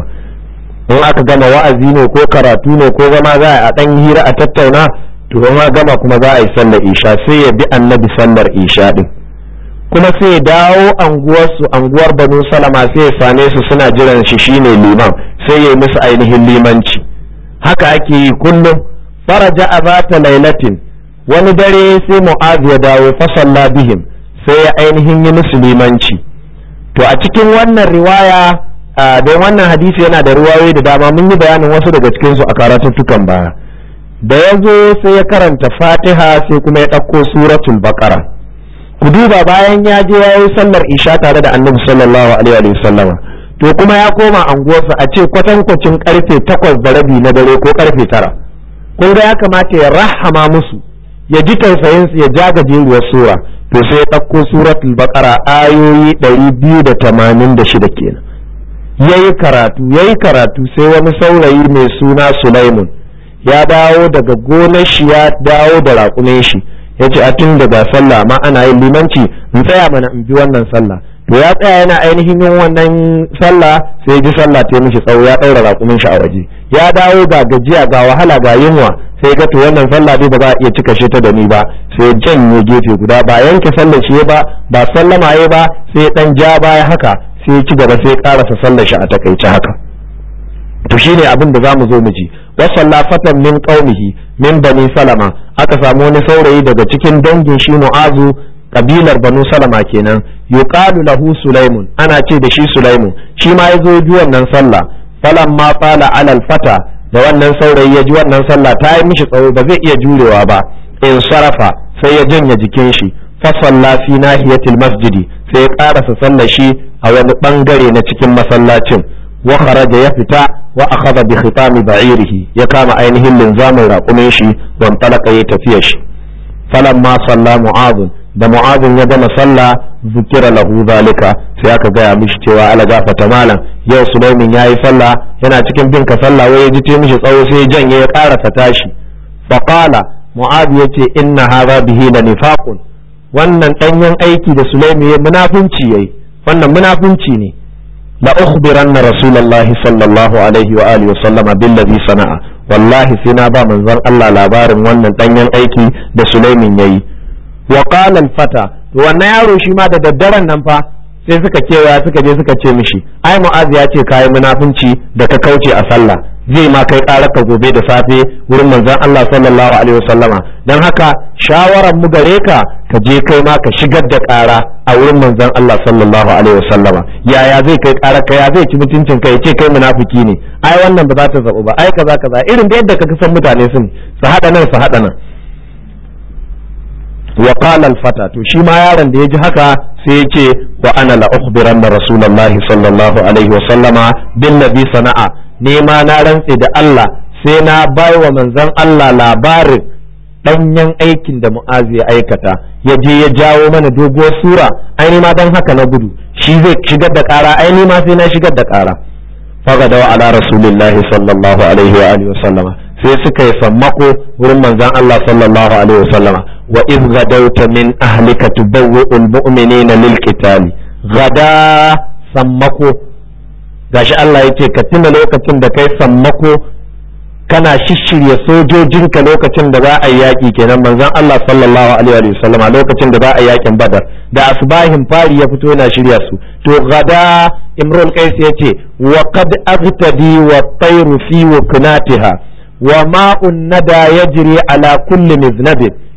in aka gama wa'azi ne ko karatu ne ko zama za a dan hira a tattauna to ma gama kuma za a yi sallar isha sai ya bi annabi sallar isha din kuma sai ya dawo anguwarsu anguwar banu salama sai ya same su suna jiran shi shine liman sai ya yi musu ainihin limanci haka ake yi kullum faraja a zata lailatin wani dare sai mu'az ya dawo fasalla bihim sai ya ainihin yi musu limanci to a cikin wannan riwaya don wannan hadisi yana da riwayoyi da dama mun yi bayanin wasu daga cikin su a karatuttukan baya da ya zo sai ya karanta fatiha sai kuma ya ɗauko suratul baqara ku duba bayan ya je ya yi sallar isha tare da annabi sallallahu alaihi wa sallama to kuma ya koma anguwarsa a ce kwatankwacin karfe takwas da rabi na dare ko karfe tara kun ga ya kamata ya rahama musu ya ji tausayin su ya ja gajeruwar sura to sai ya ɗauko suratul baqara ayoyi ɗari biyu da tamanin da shida kenan yayi karatu yayi karatu sai wani saurayi mai suna Sulaimun ya dawo daga gonar shi ya dawo da raƙumin shi ya ce a tun daga sallah ma ana yin limanci in tsaya mana in bi wannan sallah to ya tsaya yana ainihin yin wannan sallah sai ji sallah ta mishi tsawo ya ɗaura raƙumin shi a waje ya dawo ga gajiya ga wahala ga yunwa sai ga to wannan sallah dai ba za a iya cika shi ta da ni ba sai janye gefe guda ba yanke sallar shi ba ba sallama ya ba sai dan ja baya haka sai ci gaba sai karasa sallar shi a takaice haka to shine abin da zamu zo mu ji wa sallafatan min qaumihi min bani salama aka samu wani saurayi daga cikin dangin shi mu'azu kabilar banu salama kenan yuqalu lahu sulaimun ana ce da shi sulaimun shi ma ya zo ji wannan sallah falamma fala alal fata da wannan saurayi ya ji wannan sallah ta yi mishi tsawo ba zai iya jurewa ba in sarafa sai ya janye jikin shi fa salla fi nahiyatil masjidi sai ya karasa sallar shi a wani bangare na cikin masallacin wa kharaja ya fita wa akhadha bi khitami ba'irihi ya kama ainihin linzamin raƙumin shi wan talaka ya tafiya shi falamma salla mu'adh da mu'adh ya gama sallah zukira lahu zalika sai aka gaya mishi cewa ala gafata malam yau sulaimin yayi sallah yana cikin bin ka sallah wai ya ji te mishi tsawo sai ya janye ya karasa tashi fa qala mu'adh yace inna hadha bihi la nifaqun wannan danyen aiki da sulaimi ya munafunci yayi wannan munafunci ne la ukhbiranna rasulullahi sallallahu alaihi wa alihi wa sallama billazi sana'a wallahi sai na ba manzon Allah labarin wannan danyen aiki da sulaimin yayi wa qala al-fata to wannan yaro shi ma da daddaren nan fa sai suka kewaya suka je suka ce mishi ai mu'az ya ce kai munafunci da ka kauce a sallah zai ma kai ka gobe da safe wurin manzon Allah sallallahu alaihi wasallama dan haka shawaran mu gare ka ka je kai ma ka shigar da ƙara a wurin manzon Allah sallallahu alaihi wasallama yaya zai kai ƙara ka ya zai ci mutuncin ka ya ce kai munafiki ne ai wannan ba za ta zabu ba ai kaza kaza irin da yadda ka san mutane sun su hada nan su hada nan wa qala al fata to shi ma yaron da ya ji haka sai ya ce wa ana la ukhbiranna rasulullahi sallallahu alaihi wasallama bin nabi sana'a nema na rantse da Allah sai na bai wa manzon Allah labarin danyen aikin da mu'azi ya aikata ya je ya jawo mana doguwar sura ai ma dan haka na gudu shi zai shigar da kara ai ma sai na shigar da kara fagada wa ala rasulillahi sallallahu alaihi wa alihi wasallama sai suka yi sammako wurin manzon Allah sallallahu alaihi wasallama wa iz gadawta min ahlika tubawwi'ul mu'minina lil qitali gada sammako gashi Allah ya ce ka tuna lokacin da kai sammako kana shishirya sojojinka lokacin da za a yi yaƙi kenan manzon Allah sallallahu alaihi wa sallama lokacin da za a yi yaƙin badar da asbahin fari ya fito yana shirya su to gada imrul qais ya ce wa qad aghtadi wa tayru fi wuknatiha wa ma'un nada yajri ala kulli miznabin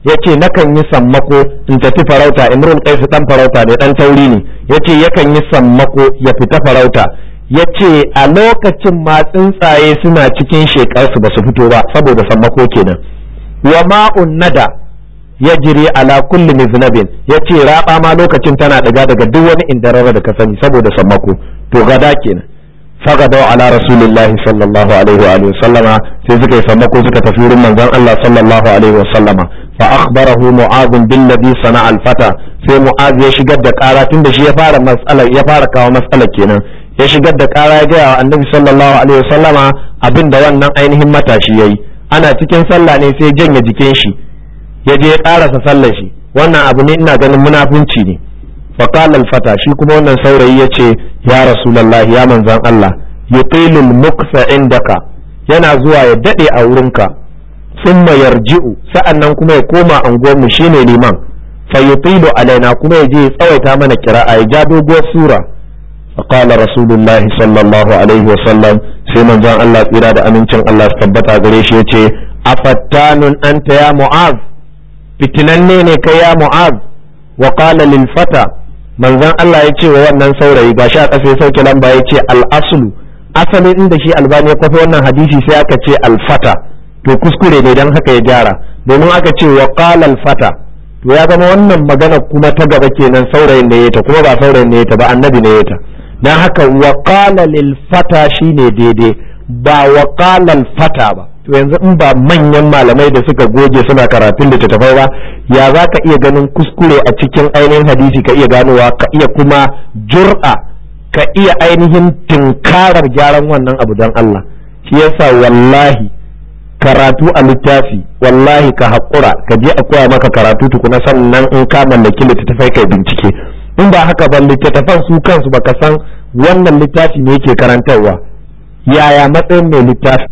yace nakan yi sammako in tafi farauta imrul qais dan farauta ne dan tauri ne yace yakan yi sammako ya fita farauta yace a lokacin ma tsuntsaye suna cikin shekarsu ba su fito ba saboda sammako kenan wa ma'un nada ya jiri ala kulli miznabin yace raba ma lokacin tana daga daga duk wani indarara da ka sani saboda sammako to gada kenan فغدوا على رسول الله صلى الله عليه وآله وسلم sai suka yi sammako suka tafi wurin manzon Allah sallallahu alaihi wasallam fa akhbarahu mu'adh billadhi sana'a al-fata sai mu'adh ya shigar da kara tunda shi ya fara mas'alar ya fara kawo mas'alar kenan ya shigar da kara ya ga annabi sallallahu alaihi wasallama abinda wannan ainihin matashi yayi ana cikin sallah ne sai janye jikin shi ya je ya karasa sallar shi wannan abu ne ina ganin munafunci ne فقال الفتى shi kuma wannan saurayi ya ce ya rasulullahi ya manzan Allah yuqilul muksa indaka yana zuwa ya dade a wurinka thumma yarji'u sa'annan kuma ya koma anguwar mu shine liman fa yutilu alaina kuma ya je ya tsawaita mana kira'a ya ja doguwar sura فقال رسول الله صلى الله عليه وسلم sai manzon Allah tsira da amincin Allah su tabbata gare shi yace afattanun anta ya mu'az fitinanne ne kai ya mu'az wa qala lil fata manzon Allah ya ce wa wannan saurayi gashi a ƙasa ya sauke lamba ya ce al'asulu asalin inda shi albani ya kwafi wannan hadisi sai aka ce alfata to kuskure ne don haka ya gyara domin aka ce wa qala alfata to ya zama wannan magana kuma ta gaba kenan saurayin ne ta kuma ba saurayin ne ta ba annabi ne ta dan haka wa qala lil fata shine daidai ba wa qala alfata ba to yanzu in ba manyan malamai da suka goge suna karatun da tattafai ba ya za ka iya ganin kuskure a cikin ainihin hadisi ka iya ganowa ka iya kuma jur'a ka iya ainihin tinkarar gyaran wannan abu don Allah shi yasa wallahi karatu a littafi wallahi ka haƙura ka je a koya maka karatu tukuna sannan in ka mallaki littattafai kai bincike in ba haka ba littattafan su kansu baka san wannan littafi ne yake karantarwa yaya matsayin mai littafi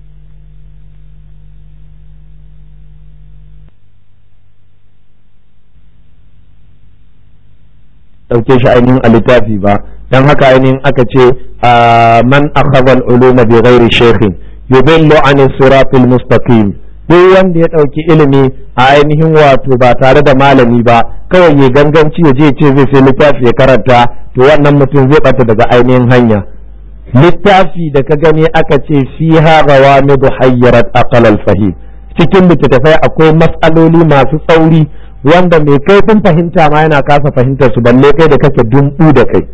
ɗauke shi ainihin a littafi ba don haka ainihin aka ce man akhadha al-uluma bi ghairi shaykhin yudillu an siratil mustaqim duk wanda ya ɗauki ilimi a ainihin wato ba tare da malami ba kawai ya ganganci ya je ce zai sai littafi ya karanta to wannan mutum zai bata daga ainihin hanya littafi da ka gani aka ce fiha rawamidu hayyarat aqal al-fahim cikin littattafai akwai matsaloli masu tsauri wanda mai kaifin fahimta ma yana kasa fahimtar su balle kai da kake dumbu da kai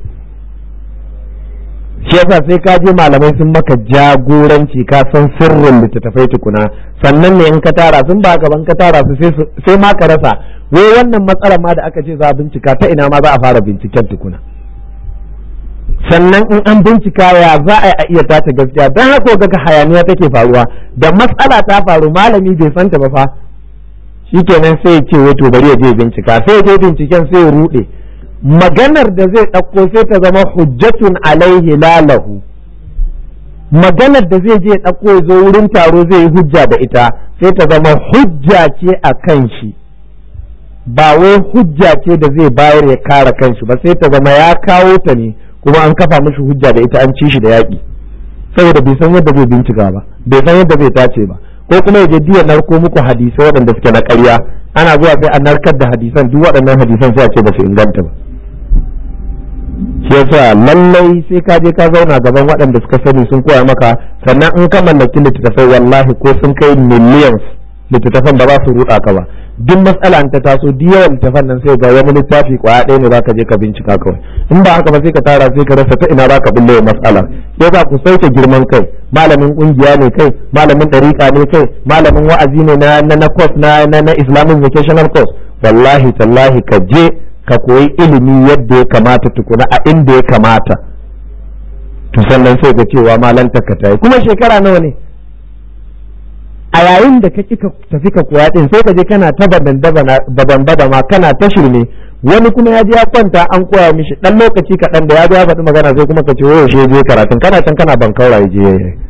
shi yasa sai ka je malamai sun maka jagoranci ka san sirrin littattafai tukuna sannan ne in ka tara sun ba gaban ka tara su sai ma ka rasa wai wannan matsalar ma da aka ce za a bincika ta ina ma za a fara binciken tukuna sannan in an bincika ya za a iya tace gaskiya don haka ga hayaniya take faruwa da matsala ta faru malami bai santa ba fa shikenan sai ya ce wato bari ya je bincika sai ya je binciken sai ya rude maganar da zai ɗauko sai ta zama hujjatun alaihi lalahu maganar da zai je ɗauko ya zo wurin taro zai yi hujja da ita sai ta zama hujja ce a kan shi ba wai hujja ce da zai bayar ya kare kanshi ba sai ta zama ya kawo ta ne kuma an kafa mishi hujja da ita an ci shi da yaƙi saboda bai san yadda zai bincika ba bai san yadda zai tace ba ko kuma ya je diya narko muku hadisai waɗanda suke na ƙarya ana zuwa sai a narkar da hadisan duk waɗannan hadisan sai a ce ba su inganta ba shi yasa lallai sai ka je ka zauna gaban waɗanda suka sani sun koya maka sannan in ka mallaki littattafai wallahi ko sun kai millions littattafan ba za su ruɗa ka ba duk matsala ta taso duk yawan littattafan nan sai ga wani littafi kwaya ɗaya ne zaka je ka bincika kawai in ba haka ba sai ka tara sai ka rasa ta ina zaka bulle matsala yasa ku sauke girman kai malamin kungiya ne kai malamin ɗariƙa ne kai malamin wa'azi ne na na na course na na, na islamic vocational course wallahi tallahi ka je ka koyi ilimi yadda ya kamata tukuna a inda ya kamata to sannan sai ga cewa malanta ka tayi kuma shekara nawa ne a yayin da ka ka tafi ka koya din sai ka je kana ta baban bada ma kana ta shirme wani kuma ya je ya kwanta an koya mishi dan lokaci kaɗan da ya zo ya faɗi magana sai kuma ka ce wayo shi je karatun kana can kana ban kaura je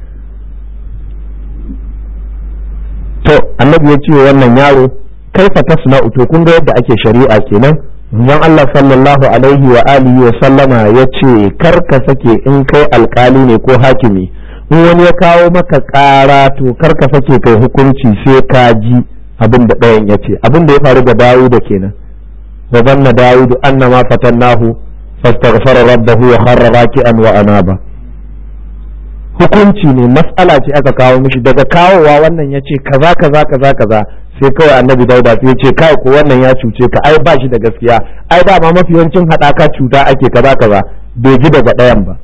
to annabi ya ce wannan yaro kaifa tasna'u to kun ga yadda ake shari'a kenan Manzon Allah sallallahu alaihi wa alihi wa sallama ya ce kar ka sake in kai alkali ne ko hakimi in wani ya kawo maka ƙara to kar ka sake kai hukunci sai ka ji abin da ɗayan ya ce abin da ya faru da Dawuda kenan wa zanna Dawudu annama fatannahu fastaghfara rabbahu wa kharra raki'an wa anaba hukunci ne mas'ala ce aka kawo mishi daga kawowa wannan ya ce kaza kaza kaza kaza sai kawai annabi dauda sai ya ce kai ko wannan ya cuce ka ai ba shi da gaskiya ai dama mafi yawancin haɗaka cuta ake kaza kaza bai ji daga ɗayan ba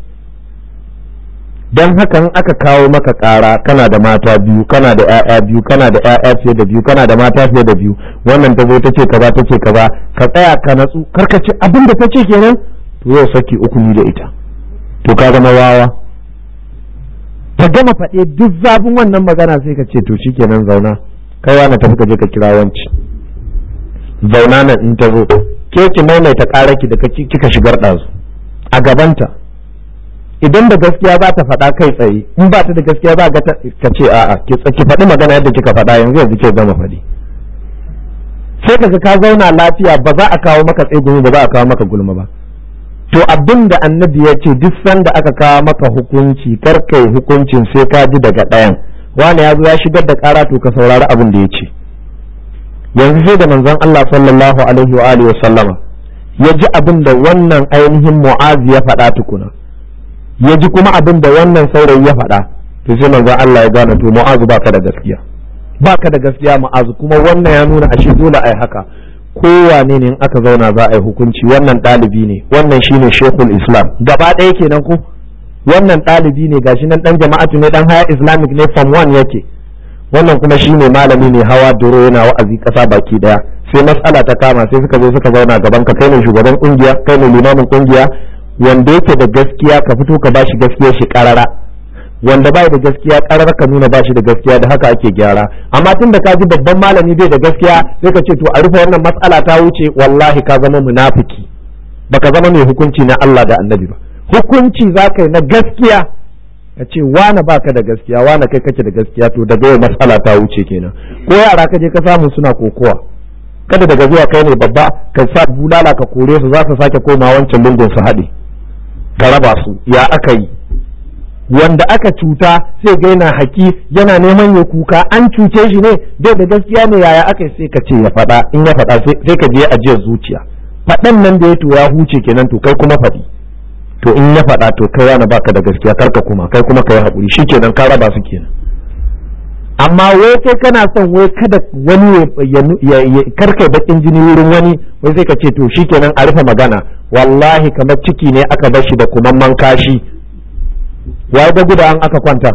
don haka in aka kawo maka ƙara kana da mata biyu kana da ƴaƴa biyu kana da ƴaƴa fiye da biyu kana da mata fiye da biyu wannan ta zo ta ce kaza ta ce kaza ka tsaya ka natsu karka ce abin da ta ce kenan to yau saki uku ni da ita to ka zama wawa ta gama faɗe duk zafin wannan magana sai ka ce to shikenan zauna kai wani tafi ka je ka kira wanci zauna nan in ta zo ke ki maimaita ƙararki da kika shigar ɗazu a gabanta idan da gaskiya za ta faɗa kai tsaye in ba ta da gaskiya za ka ce a'a ki faɗi magana yadda kika faɗa yanzu yanzu ke gama faɗi sai kaga ka zauna lafiya ba za a kawo maka tsegumi ba za a kawo maka gulma ba to abin da annabi ya ce duk sanda aka kawo maka hukunci kar kai hukuncin sai ka ji daga ɗayan wani ya zo ya shigar da ƙara to ka saurari abin da ya ce yanzu sai da manzon Allah sallallahu alaihi wa alihi wa sallama ya ji abin da wannan ainihin mu'azi ya faɗa tukuna ya ji kuma abin da wannan saurayi ya faɗa to sai manzon Allah ya gane to mu'azu baka da gaskiya baka da gaskiya mu'azu kuma wannan ya nuna ashe dole ai haka kowane ne in aka zauna za a yi hukunci wannan ɗalibi ne wannan shine shekul islam gaba ɗaya kenan ku wannan ɗalibi ne gashi nan ɗan jama'atu ne ɗan haya islamic ne form one yake wannan kuma shine malami ne hawa doro yana wa'azi ƙasa baki ɗaya sai matsala ta kama sai suka zo suka zauna gaban ka kai ne shugaban kungiya kai ne limamin kungiya wanda yake da gaskiya ka fito ka bashi gaskiya shi karara wanda bai da gaskiya karar ka nuna bashi da gaskiya da haka ake gyara amma tun da ka ji babban malami bai da gaskiya sai ka ce to a rufe wannan matsala ta wuce wallahi ka zama munafiki baka zama mai hukunci na Allah da Annabi ba hukunci za ka yi na gaskiya ka ce wane baka da gaskiya wane kai kake da gaskiya to daga yau matsala ta wuce kenan ko yara ka je ka samu suna kokowa kada daga zuwa kai ne babba ka sa bulala ka kore su za su sake koma wancan lungun su haɗe ka raba su ya aka yi wanda aka cuta sai ga yana haki yana neman ya kuka an cuce shi ne bai da gaskiya ne yaya aka sai ka ce ya faɗa in ya faɗa sai ka je ajiyar zuciya faɗan nan da ya to ya huce kenan to kai kuma faɗi to in ya faɗa to kai yana baka da gaskiya karka kuma kai kuma kai haƙuri shikenan ka raba su kenan amma wai kai kana son wai kada wani ya karkai bakin jini wurin wani wai sai ka ce to shikenan a rufe magana wallahi kamar ciki ne aka bar shi da kumamman kashi ya ga guda an aka kwanta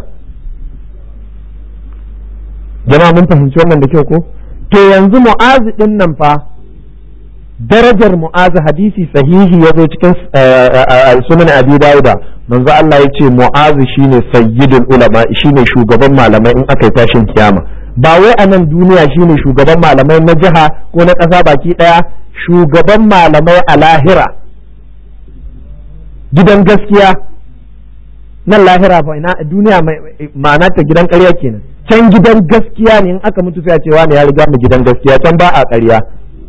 jama'a mun fahimci wannan da kyau ko to yanzu mu'azi din nan fa darajar mu'azi hadisi sahihi ya zo cikin sunan abi dauda manzo Allah ya ce mu'azi shine sayyidul ulama shine shugaban malamai in aka yi tashin kiyama ba wai a nan duniya shine shugaban malamai na jiha ko na ƙasa baki ɗaya shugaban malamai a lahira gidan gaskiya nan lahira fa ina duniya ma'ana ta gidan ƙarya kenan can gidan gaskiya ne in aka mutu sai a ce wani ya riga mu gidan gaskiya can ba a ƙarya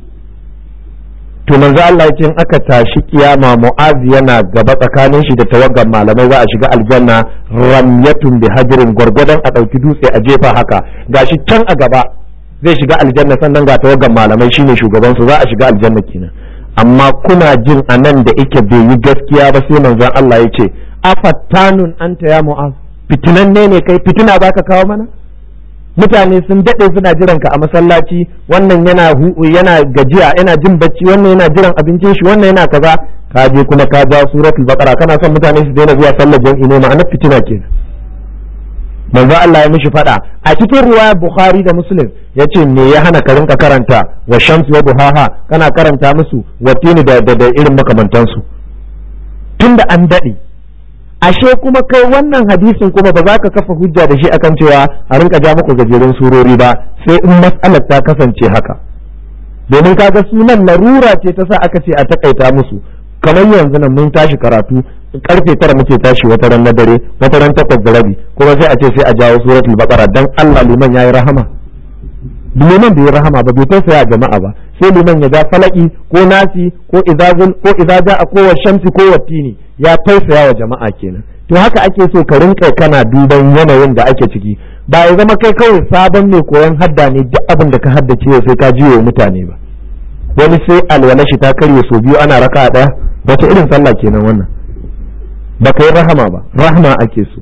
to manzo Allah ya ce in aka tashi kiyama mu'azi yana gaba tsakanin shi da tawaggan malamai za a shiga aljanna ramyatun bi hajrin gwargwadon a ɗauki dutse a jefa haka gashi can a gaba zai shiga aljanna sannan ga tawaggan malamai shine shugaban su za a shiga aljanna kenan amma kuna jin anan da ike bai yi gaskiya ba sai manzon Allah ya ce afattanun anta ya mu'az fitinanne ne kai fitina baka kawo mana mutane sun daɗe suna jiran ka a masallaci wannan yana yana gajiya yana jin bacci wannan yana jiran abincin shi wannan yana kaza ka je kuma ka ja suratul baqara kana son mutane su daina zuwa sallar jam'i ne ma'anar fitina kenan manzo Allah ya mishi fada a cikin riwayar Bukhari da Muslim yace me ya hana ka rinka karanta wa shamsi wa duhaha kana karanta musu watini da da, irin makamantansu tunda an daɗe ashe kuma kai wannan hadisin kuma ba za ka kafa hujja da shi akan cewa a rinka ja muku gajerun surori ba sai in mas'alar ta kasance haka domin kaga sunan larura ce ta sa aka ce a takaita musu kamar yanzu nan mun tashi karatu karfe tara muke tashi wata ran na dare wata ran takwas da rabi kuma sai a ce sai a jawo suratul baqara dan Allah liman yayi rahama liman bai rahama ba bai tausaya jama'a ba sai liman ya ja falaki ko nasi ko izazul ko izaja a kowa shamsi ko wattini ya tausaya wa jama'a kenan to haka ake so ka rinka kana duban yanayin da ake ciki ba ya zama kai kawai sabon mai koyon hadda ne duk abin da ka haddace sai ka jiyo mutane ba wani sai alwala shi ta karye so biyu ana raka ɗaya wace irin sallah kenan wannan ba ka yi rahama ba rahama ake so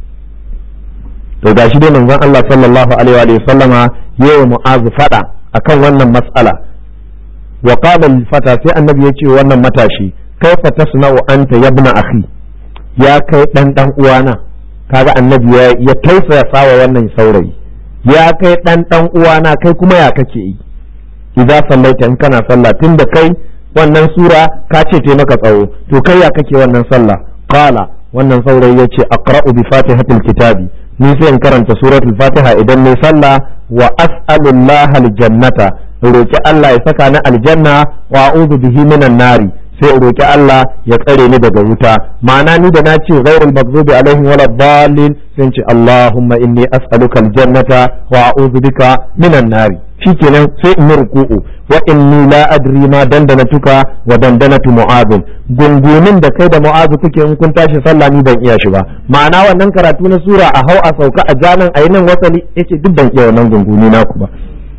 to gashi dai manzon Allah sallallahu alaihi wa sallama yayi mu'azu fada akan wannan mas'ala wa qala lil fata sai annabi yace wannan matashi kaifa tasna'u anta yabna akhi ya kai dan dan uwana kaga annabi ya ya tausaya sawa wannan saurayi ya kai dan dan uwana kai kuma ya kake yi idza sallaita in kana sallah tunda kai wannan sura ka ce te maka tsawo to kai ya kake wannan sallah qala wannan saurayi yace aqra'u bi fatihatil kitabi ni sai in karanta suratul fatiha idan ne sallah wa as'alullaha aljannata roki Allah ya saka ni aljanna wa a'udhu bihi minan nari sai in roki Allah ya tsare ni daga wuta ma'ana ni da na ce ghairul maghdubi alaihim wala dhalin sai ce Allahumma inni as'aluka aljannata wa a'udhu bika minan nari shikenan sai in yi ruku'u wa inni la adri ma dandanatuka wa dandanatu mu'adh gungunin da kai da mu'adh kuke in kun tashi sallah ni ban iya shi ba ma'ana wannan karatu na sura a hau a sauka a janan a nan wasali yace duk ban iya wannan gunguni naku ba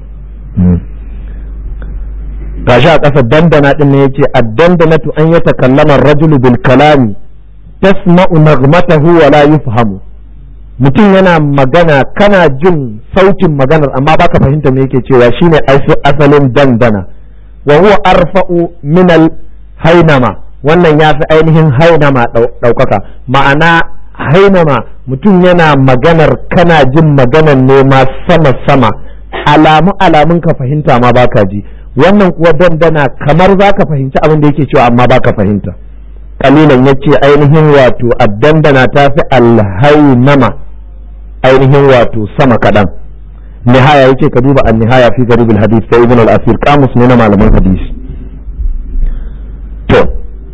gashi a ƙasa dandana din ne yace ad-dandanatu an yatakallama ar-rajulu bil kalami tasma'u naghmatahu wa la yufhamu mutum yana magana kana jin sautin maganar amma baka fahimta me yake cewa shine asalin dandana wa huwa arfa'u min al hainama wannan ya fi ainihin hainama ɗaukaka ma'ana hainama mutum yana maganar kana jin maganar ne ma sama sama alamu alamun ka fahimta ma baka ji wannan kuwa dandana kamar zaka fahimci abin da yake cewa amma baka fahimta kalilan yace ainihin wato addandana ta fi alhainama ainihin wato sama kaɗan nihaya yake ka duba an nihaya fi garibul hadith ta ibn al-asir kamus ne na malaman hadisi to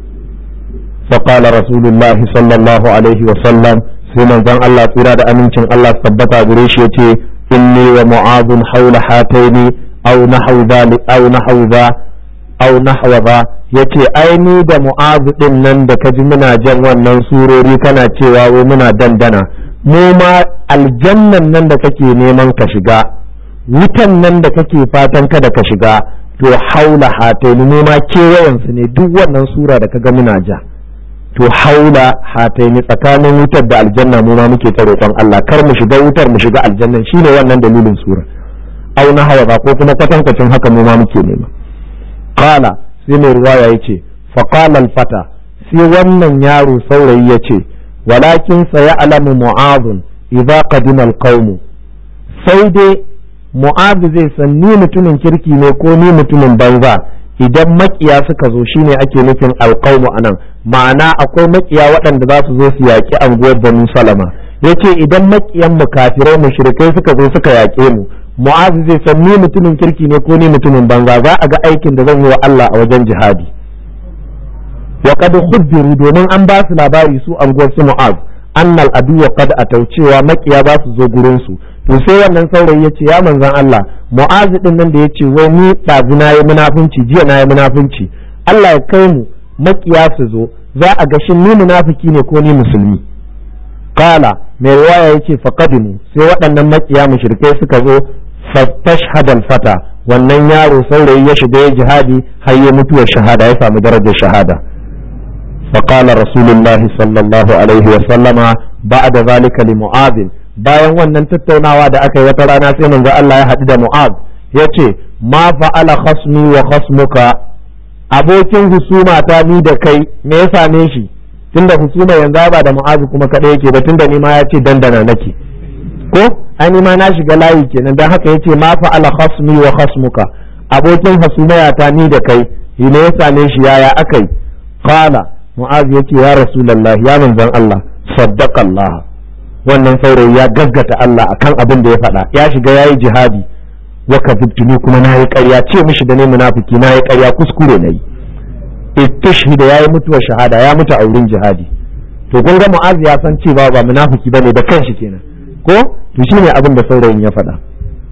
فقال رسول الله صلى الله عليه وسلم sai manzon Allah tsira da amincin Allah tabbata gare shi yace inni wa mu'adun haula hataini aw nahwu dhalik aw nahwu dha aw nahwa dha yace ai ni da mu'azu din nan da kaji muna jan wannan surori kana cewa wai muna dandana mu ma aljannan nan da kake neman ka shiga wutan nan da kake fatan kada ka shiga to haula hataini mu ma kewayen su ne duk wannan sura da kaga muna ja to haula hataini tsakanin wutar da aljanna mu ma muke ta roƙon Allah kar mu shiga wutar mu shiga aljannan shine wannan dalilin sura au na hawa ko kuma kwatankwacin haka mu ma muke nema qala sai mai ruwaya yace fa qala al fata sai wannan yaro saurayi yace walakin sayalamu mu'adh idza qadima al qawm sai dai mu'adh zai san ni mutumin kirki ne ko ni mutumin banza idan makiya suka zo shine ake nufin alqawmu anan ma'ana akwai makiya waɗanda za su zo su yaƙi anguwar banu salama yace idan makiyan mu kafirai mushrikai suka zo suka yaƙe mu mu'azu zai san ni mutumin kirki ne ko ni mutumin banza za a ga aikin da zan yi wa Allah a wajen jihadi wa qad khubbiru domin an ba su labari su anguwar su mu'az annal adu wa qad atau cewa makiya za su zo gurin su to sai wannan saurayi yace ya manzon Allah mu'az din nan da yace wai ni dazu na yi munafunci jiya na yi munafunci Allah ya kai mu makiya su zo za a ga shin ni munafiki ne ko ni musulmi kala mai riwaya yace faqadimu sai waɗannan makiya mushrikai suka zo fastashhadal fata wannan yaro saurayi ya shiga ya jihadi har ya mutuwar shahada ya samu darajar shahada فقال رسول الله صلى الله عليه وسلم بعد ذلك لمعاذ bayan wannan tattaunawa da aka yi wata rana sai manzo Allah ya haɗu da Mu'az yace ma fa'ala khasmi wa khasmuka abokin husuma ta ni da kai me ya same shi tunda husuma yanzu ba da Mu'az kuma kadai yake ba tunda ni ma ya ce dandana nake ko ai ma na shiga layi kenan dan haka yace ma fa'ala khasmi wa khasmuka abokin husuma ta ni da kai me ya same shi yaya akai qala Mu'az yace ya rasulullahi ya manzon Allah saddaqa Allah wannan saurayi ya gaggata Allah akan abin da ya faɗa ya shiga yayi jihadi wa kadhibtuni kuma na yi ƙarya ce mishi da ne munafiki na yi ƙarya kuskure na yi istishhida yayi mutuwar shahada ya mutu a wurin jihadi to kun ga mu'az ya san cewa ba munafiki bane da kanshi kenan ko to shine abin da saurayin ya faɗa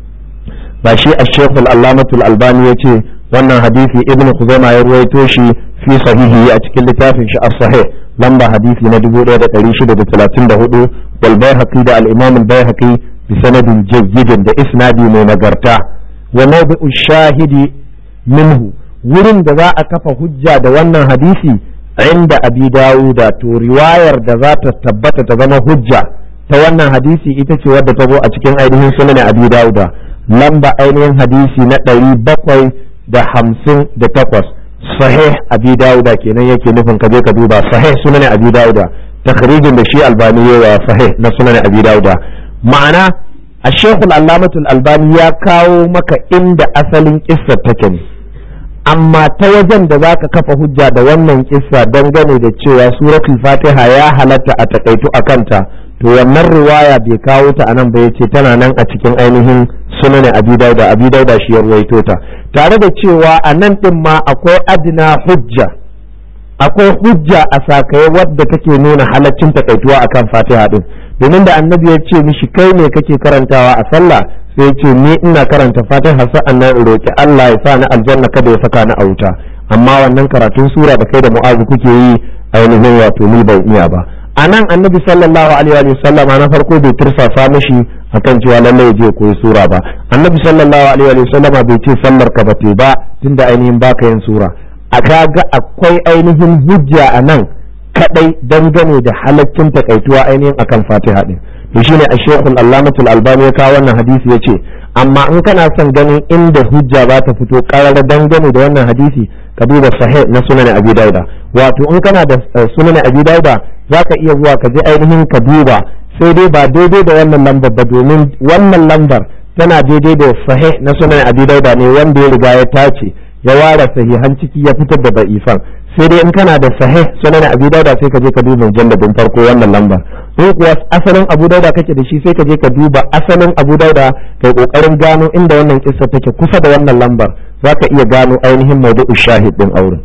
ba shi ash-shaykh al-allamah al-albani yace wannan hadisi ibnu khuzaimah ya ruwaito shi fi sahihi a cikin littafin shi as-sahih lamba hadisi na 1634 wal bayhaqi da al-imam al-bayhaqi bi sanadin jayyidin da isnadi mai nagarta wa mawdi'u shahidi minhu wurin da za a kafa hujja da wannan hadisi inda abi dawuda to riwayar da za ta tabbata ta zama hujja ta wannan hadisi ita ce wadda ta zo a cikin ainihin sunan abi dawuda lamba ainihin hadisi na ɗari bakwai da hamsin da takwas sahih abi dawuda kenan yake nufin ka je ka duba sahih sunan abi dawuda takhrijin da shi albani yawa sahih na sunan abi dawuda ma'ana a shekul allamatul albani ya kawo maka inda asalin kissar take ne amma ta wajen da za ka kafa hujja da wannan kissa dangane da cewa suratul fatiha ya halatta a takaitu a kanta to wannan riwaya bai kawo ta anan ba yace tana nan a cikin ainihin sunan abi dauda abi dauda shi ya ruwaito ta tare da cewa a nan din ma akwai adina hujja akwai hujja a sakaye wadda take nuna halaccin takaituwa akan fatiha din domin da annabi ya ce mishi kai ne kake karantawa a sallah sai ya ce ni ina karanta fatiha sa'an nan in roki Allah ya sa ni aljanna kada ya saka ni a wuta amma wannan karatun sura da kai da mu'azu kuke yi ainihin wato ni ban iya ba a nan annabi sallallahu alaihi wa sallama na farko bai tursasa mishi akan cewa lalle ya je koyi sura ba annabi sallallahu alaihi wa sallama bai ce sallar ka bate ba tunda ainihin baka yin sura a kaga akwai ainihin hujja a nan kadai dangane da halaccin takaituwa ainihin akan fatiha din to shine a shekul allamatul albani ya kawo wannan hadisi ya ce amma in kana son ganin inda hujja za ta fito karara dangane da wannan hadisi ka duba sahih na sunan abi dauda wato in kana da sunan abi dauda za ka iya zuwa ka je ainihin ka duba sai dai ba daidai da wannan lambar ba domin wannan lambar tana daidai da sahih na sunan abi dauda ne wanda ya riga ya tace ya ware sahihan ciki ya fitar da da'ifan sai dai in kana da sahih sunan abi dauda sai ka je ka duba mujalladin farko wannan lambar in kuwa asalin abu dauda kake da shi sai ka je ka duba asalin abu dauda kai kokarin gano inda wannan kissa take kusa da wannan lambar zaka iya gano ainihin mawdu'u shahid din auren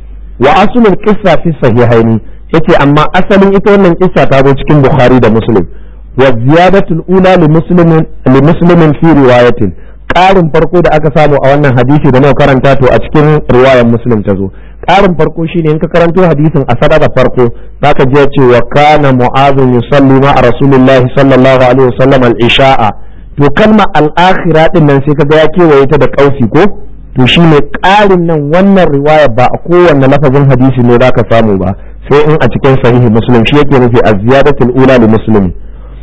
wa aslul qissa fi sahihaini yace amma asalin ita wannan kissa ta zo cikin bukhari da muslim wa ziyadatul ula li muslimin li muslimin fi riwayatin ƙarin farko da aka samu a wannan hadisi da muka karanta to a cikin riwayar muslim ta zo ƙarin farko shine in ka karanto hadisin a sadaka farko zaka je ce wa kana mu'adhu yusalli ma rasulillahi sallallahu alaihi wasallam al-isha'a to kalma al-akhira din nan sai kaga ya kewaye ta da kausi ko to shine ƙarin nan wannan riwaya ba a kowanne lafazin hadisi ne zaka samu ba sai in a cikin sahihi muslim shi yake nufi az-ziyadatul ula li muslim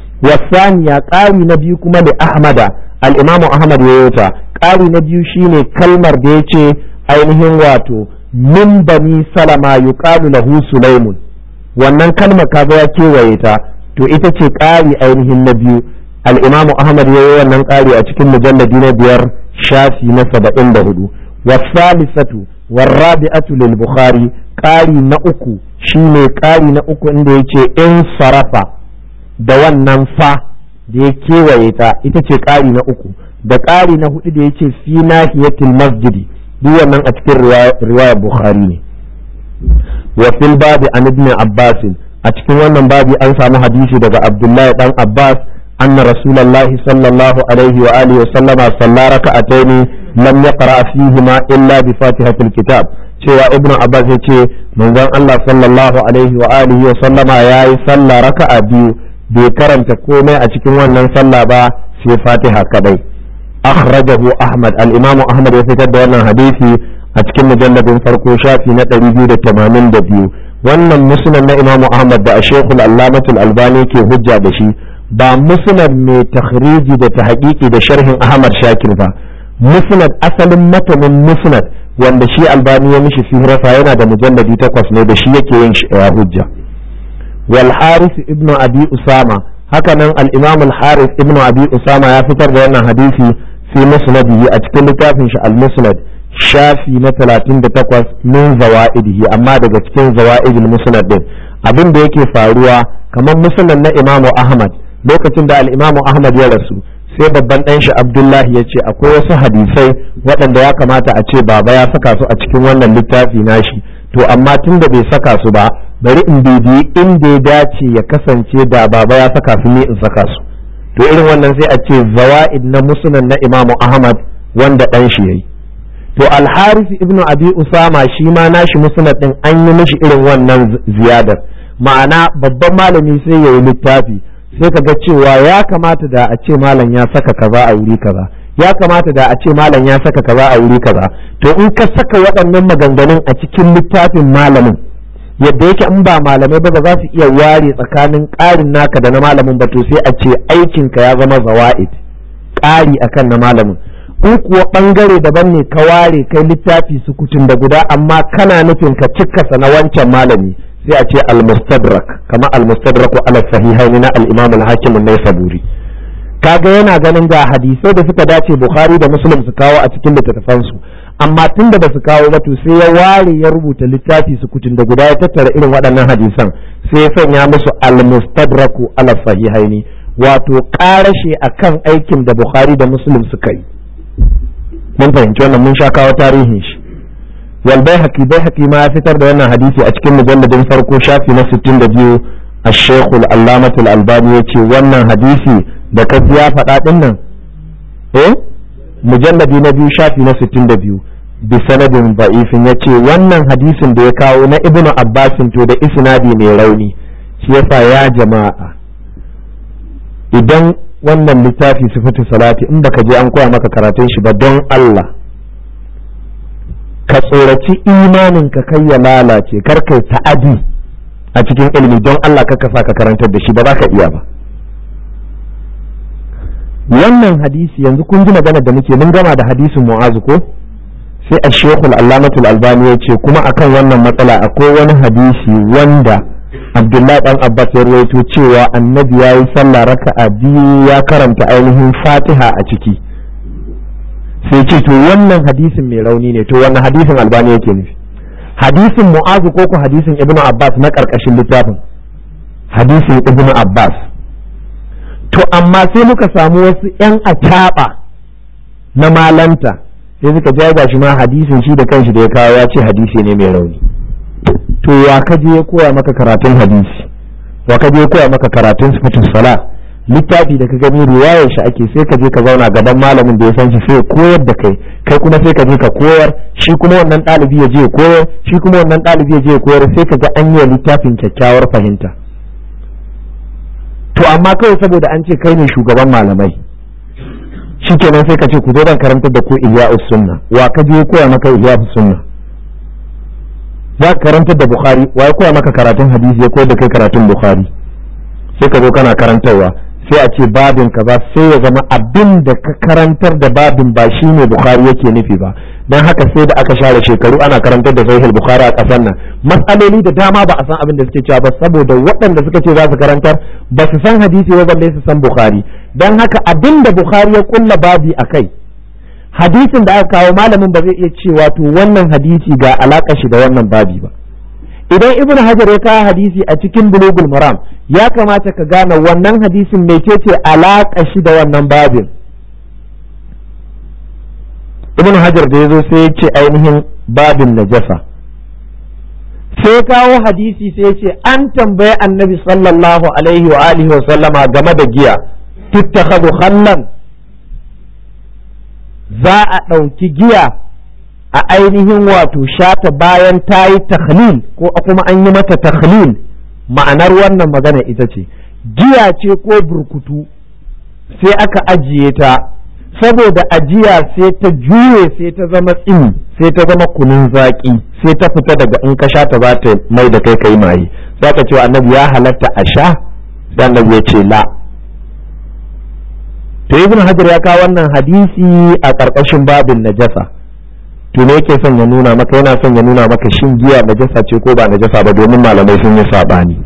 والثانية قاري نبي كما لأحمد الإمام أحمد يوتا قاري نبي شيني كلمر ديتي ainihin wato min bani salama yuqalu lahu sulaimun wannan kalma kaga ya kewaye ta to ita ce ƙari ainihin na biyu al-imamu ahmad yayi wannan ƙari a cikin mujalladi na biyar shafi na saba'in da hudu wasalisatu warrabi'atu lil bukhari ƙari na uku shine ƙari na uku inda yace in sarafa da wannan fa da ya kewaye ta ita ce ƙari na uku da ƙari na hudu da yace fi nahiyatil masjidi duk wannan a cikin riwaya bukhari ne wa fil babi an ibn abbas a cikin wannan babi an samu hadisi daga abdullahi dan abbas anna rasulullahi sallallahu alaihi wa alihi wa sallama salla raka'ataini lam yaqra fihima illa bi fatihatil kitab cewa ibnu abbas yace manzon Allah sallallahu alaihi wa alihi wa sallama yayi sallah raka'a biyu bai karanta komai a cikin wannan sallah ba sai fatiha kadai akhrajahu ahmad al-imamu ahmad ya fitar da wannan hadisi a cikin mujalladin farko shafi na 282 wannan musnad na imamu ahmad da shekul allamatul albani ke hujja da shi ba musnad mai takhriji da tahqiqi da sharhin ahmad shakir ba musnad asalin matanin musnad wanda shi albani ya mishi fihrasa yana da mujalladi takwas ne da shi yake yin hujja wal haris ibnu abi usama haka nan al-imam al-haris ibnu abi usama ya fitar da wannan hadisi fi musnadihi a cikin littafin shi al-musnad shafi na 38 min zawaidihi amma daga cikin zawaidil musnad din abin da yake faruwa kamar musnad na imam ahmad lokacin da al-imam ahmad ya rasu sai babban ɗan shi abdullahi ya ce akwai wasu hadisai waɗanda ya kamata a ce baba ya saka su a cikin wannan littafi nashi to amma tun da bai saka su ba bari in bibiyi inda ya dace ya kasance da baba ya saka su ne in saka su to irin wannan sai a ce zawa'id na musnad na imamu ahmad wanda ɗan shi yayi to alharis ibnu abi usama shi ma nashi musnad din an yi mishi irin wannan ziyadar ma'ana babban malami sai ya yi littafi sai ka ga cewa ya kamata da a ce malam ya saka kaza a wuri kaza ya kamata da a ce malam ya saka kaza a wuri kaza to in ka saka waɗannan maganganun a cikin littafin malamin yadda yake in ba malamai ba ba za su iya ware tsakanin ƙarin naka da na malamin ba to sai a ce aikinka ya zama zawa'id ƙari akan na malamin in kuwa ɓangare daban ne ka ware kai littafi sukutun da guda amma kana nufin ka cikkasa na wancan malami sai a ce al-mustadrak kama al-mustadrak ala sahihaini na al-imam al-hakim an-naisaburi kaga yana ganin ga hadisai da suka dace bukhari da muslim su kawo a cikin littattafansu amma tun da ba su kawo ba to sai ya ware ya rubuta littafi sukutun da guda ya tattara irin waɗannan hadisan sai ya sanya musu al-mustadraku ala sahihaini wato karashe akan aikin da bukhari da muslim suka yi mun fahimci wannan mun sha kawo tarihin shi wal baihaqi baihaqi ma ya fitar da wannan hadisi a cikin mujalladin farko shafi na 62 الشيخ العلامة الألباني يتي wannan hadisi da ka ya faɗa ɗin nan eh mujalladi na biyu shafi na 62 bi sanadin ba'ifin ya ce wannan hadisin da ya kawo na ibnu abbasin to da isnadi mai rauni shi yasa ya jama'a idan wannan littafi sifatu salati in baka je an koya maka karatun shi ba don Allah ka tsoraci imanin ka kai ya lalace kar kai ta'adi a cikin ilimi don Allah ka sa ka karantar da shi ba za ka iya ba wannan hadisi yanzu kun ji magana da muke mun gama da hadisin mu'azu ko sai a shekul allamatul albani ya ce kuma akan wannan matsala akwai wani hadisi wanda abdullahi dan abbas ya rawaito cewa annabi ya yi sallah raka'a biyu ya karanta ainihin fatiha a ciki sai ce to wannan hadisin mai rauni ne to wannan hadisin albani yake nufi hadisin mu'azu ko ko hadisin ibnu abbas na karkashin littafin hadisin ibnu abbas to amma sai muka samu wasu 'yan ataɓa na malanta sai suka jaga shi ma hadisin shi da kanshi da ya kawo ya ce hadisi ne mai rauni to wa ka je ya koya maka karatun hadisi wa ka je ya koya maka karatun sifatul sala littafi da ka gani riwayar shi ake sai ka je ka zauna gaban malamin da ya san shi sai koyar da kai kai kuma sai ka je ka koyar shi kuma wannan ɗalibi ya je ya koyar shi kuma wannan ɗalibi ya je ya koyar sai ka ga an yi littafin kyakkyawar fahimta to amma kawai saboda an ce kai ne shugaban malamai shikenan sai ka ce ku zo dan karantar da ku ihya'us sunna wa ka je koya maka ihya'us sunna za ka karantar da bukhari wa ya koya maka karatun hadisi ya koyar da kai karatun bukhari sai ka zo kana karantarwa sai a ce babin kaza sai ya zama abin da ka karantar da babin ba shi ne bukhari yake nufi ba don haka sai da aka share shekaru ana karantar da sahih bukhari a kasar nan matsaloli da dama ba a san abin da suke cewa ba saboda waɗanda suka ce za su karantar ba su san hadisi ba balle su san bukhari don haka abin da bukhari ya kulla babi a kai hadisin da aka kawo malamin ba zai iya cewa to wannan hadisi ga alaƙa shi da wannan babi ba idan ibn hajar ya kawo hadisi a cikin bulugul maram ya kamata ka gane wannan hadisin mecece alaƙa shi da wannan babin ibn hajar da ya zo sai ya ce ainihin babin najasa sai kawo hadisi sai ya ce an tambaye annabi sallallahu alaihi wa alihi wa sallama game da giya tuttakhadhu khallan za a ɗauki giya a ainihin wato shata bayan ta yi takhlil ko kuma an yi mata takhlil ma'anar wannan magana ita ce giya ce ko burkutu sai aka ajiye ta saboda ajiya sai ta juye sai ta zama tsini sai ta zama kunun zaƙi sai ta fita daga in ka sha ta za ta mai da kai kai maye za ka ce annabi ya halatta a sha sai annabi ya ce la to ibn hajar ya kawo wannan hadisi a ƙarƙashin babin najasa to ne yake son ya nuna maka yana son ya nuna maka shin giya najasa ce ko ba najasa ba domin malamai sun yi sabani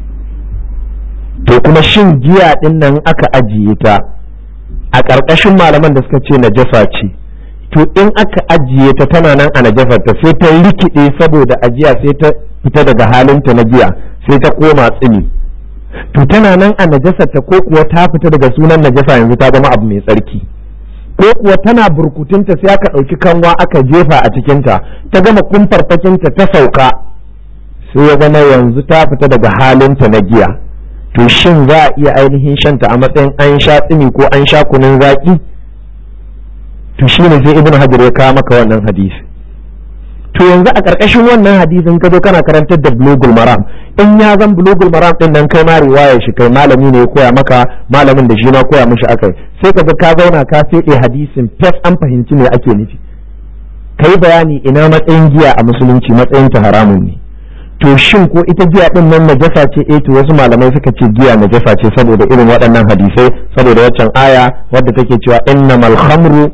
to kuma shin giya din nan aka ajiye ta a ƙarƙashin malaman da suka ce najasa ce to in aka ajiye ta tana nan a najasar ta sai ta rikide saboda ajiya sai ta fita daga halinta na giya sai ta koma tsini to tana nan a najasar ta ko kuwa ta fita daga sunan najasa yanzu ta zama abu mai tsarki ko kuwa tana burkutunta sai aka ɗauki kanwa aka jefa a cikinta ta gama kumfarfakinta ta sauka sai ya zama yanzu ta fita daga halinta na giya to shin za a iya ainihin shanta a matsayin an sha tsimi ko an sha kunun zaƙi to shi ne sai ibn hajar ya kawo maka wannan hadisi to yanzu a ƙarƙashin wannan hadisin ka zo kana karantar da bulugul maram in ya zan bulugul maram din nan kai ma riwaya shi kai malami ne ya koya maka malamin da shi ma koya mishi akai sai ka ga ka zauna ka fede hadisin fes an fahimci me ake nufi kai bayani ina matsayin giya a musulunci matsayin ta haramun ne to shin ko ita giya din nan najasa ce eh to wasu malamai suka ce giya najasa ce saboda irin waɗannan hadisai saboda waccan aya wadda take cewa innamal khamru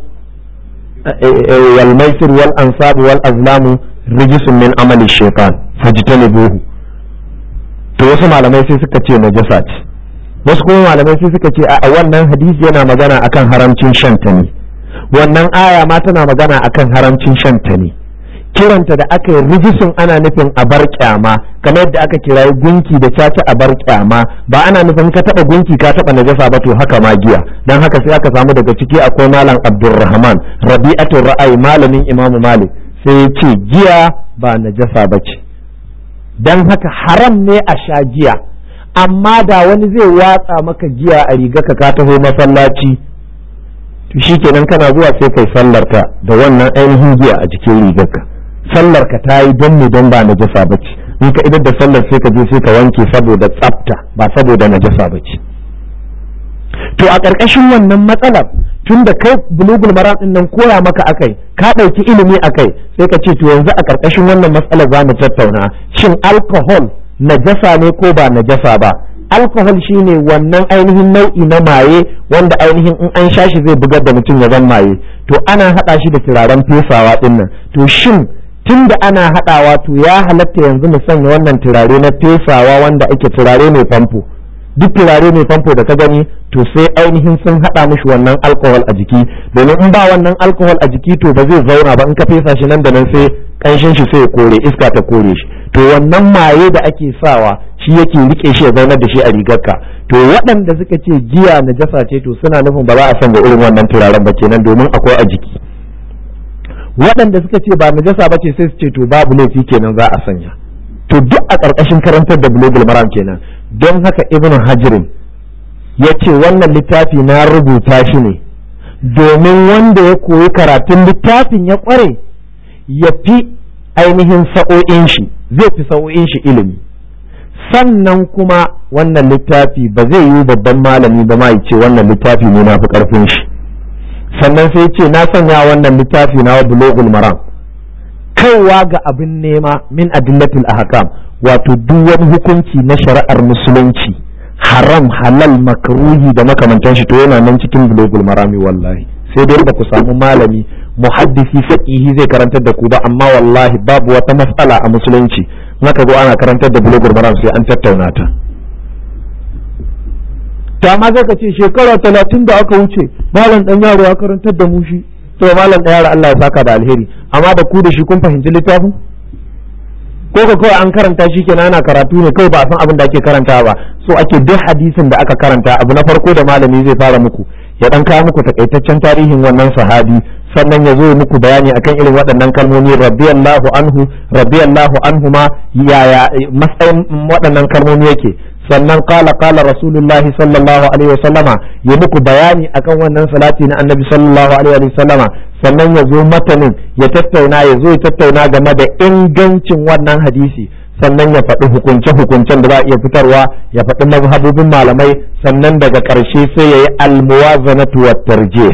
wal maisir wal ansab wal azlamu rijisun min amali shaytan fajtanibuhu to wasu malamai sai suka ce najasa ce wasu kuma malamai sai suka ce a wannan hadisi yana magana akan haramcin shanta ne wannan aya ma tana magana akan haramcin shanta ne kiranta da aka yi rijisun ana nufin a bar kyama kamar yadda aka kirayi gunki da caca a bar kyama ba ana nufin ka taba gunki ka taba najasa ba to haka ma giya dan haka sai aka samu daga ciki akwai malam abdulrahman rabi'atul ra'ayi malamin imam malik sai ya ce giya ba najasa ba ce dan haka haram ne a sha giya amma da wani zai watsa maka giya a riga ka ka taho masallaci to shikenan kana zuwa sai kai sallarka da wannan ainihin giya a jikin rigarka sallar ka ta yi don ne don ba najasa ba ce in ka idar da sallar sai ka je sai ka wanke saboda tsafta ba saboda najasa ba ce to a ƙarƙashin wannan matsalar tun da kai bulugul maram din nan koya maka akai ka ɗauki ilimi akai sai ka ce to yanzu a ƙarƙashin wannan matsalar za mu tattauna shin alcohol najasa ne ko ba najasa ba alcohol shine wannan ainihin nau'i na maye wanda ainihin in an sha shi zai bugar da mutum ya zan maye to ana haɗa shi da turaren fesawa ɗin nan to shin tun da ana haɗawa to ya halatta yanzu mu sanya wannan turare na fesawa wanda ake turare mai famfo duk turare mai famfo da ka gani to sai ainihin sun haɗa mishi wannan alcohol a jiki domin in ba wannan alcohol a jiki to ba zai zauna ba in ka fesa shi nan da nan sai ƙanshin shi sai ya kore iska ta kore shi to wannan maye da ake sawa shi yake rike shi ya zaunar da shi a rigarka to waɗanda suka ce giya najasa ce to suna nufin ba za a sanya irin wannan turaren ba kenan domin akwai a jiki waɗanda suka ce ba najasa ba ce sai su ce to babu laifi kenan za a sanya to duk a ƙarƙashin karantar da bulogul maram kenan don haka ibn hajirin ya ce wannan littafi na rubuta shi ne domin wanda ya koyi karatun littafin ya ƙware ya fi ainihin sa'o'in shi zai fi sa'o'in shi ilimi sannan kuma wannan littafi ba zai yi babban malami ba ma ce wannan littafi ne na fi ƙarfin shi sannan sai ce na sanya wannan littafi na bulogul maram kaiwa ga abin nema min adillatul ahkam wato duk wani hukunci na shari'ar musulunci haram halal makruhi da makamantan shi to yana nan cikin bulogul marami wallahi sai dai ba ku samu malami muhaddisi faqihi zai karantar da ku ba amma wallahi babu wata matsala a musulunci naka zo ana karantar da bulogul maram sai an tattauna ta ta ma zai ka ce shekara talatin da aka wuce malam dan yaro ya karantar da mu shi to malam dan yaro Allah ya saka da alheri amma da ku da shi kun fahimci littafin ko ka kawai an karanta shi kenan ana karatu ne kawai ba a san abin da ake karanta ba so ake duk hadisin da aka karanta abu na farko da malami zai fara muku ya dan kawo muku takaitaccen tarihin wannan sahabi sannan ya zo muku bayani akan irin waɗannan kalmomi radiyallahu anhu radiyallahu anhuma yaya matsayin waɗannan kalmomi yake sannan kala kala rasulullah sallallahu alaihi wasallama ya muku bayani akan wannan salati na annabi sallallahu alaihi wasallama sannan ya zo matanin ya tattauna ya zo ya tattauna game da ingancin wannan hadisi sannan ya faɗi hukunce-hukuncen da za a iya fitarwa ya faɗi mazhabobin malamai sannan daga ƙarshe sai ya yi almuwazanatu wa tarjih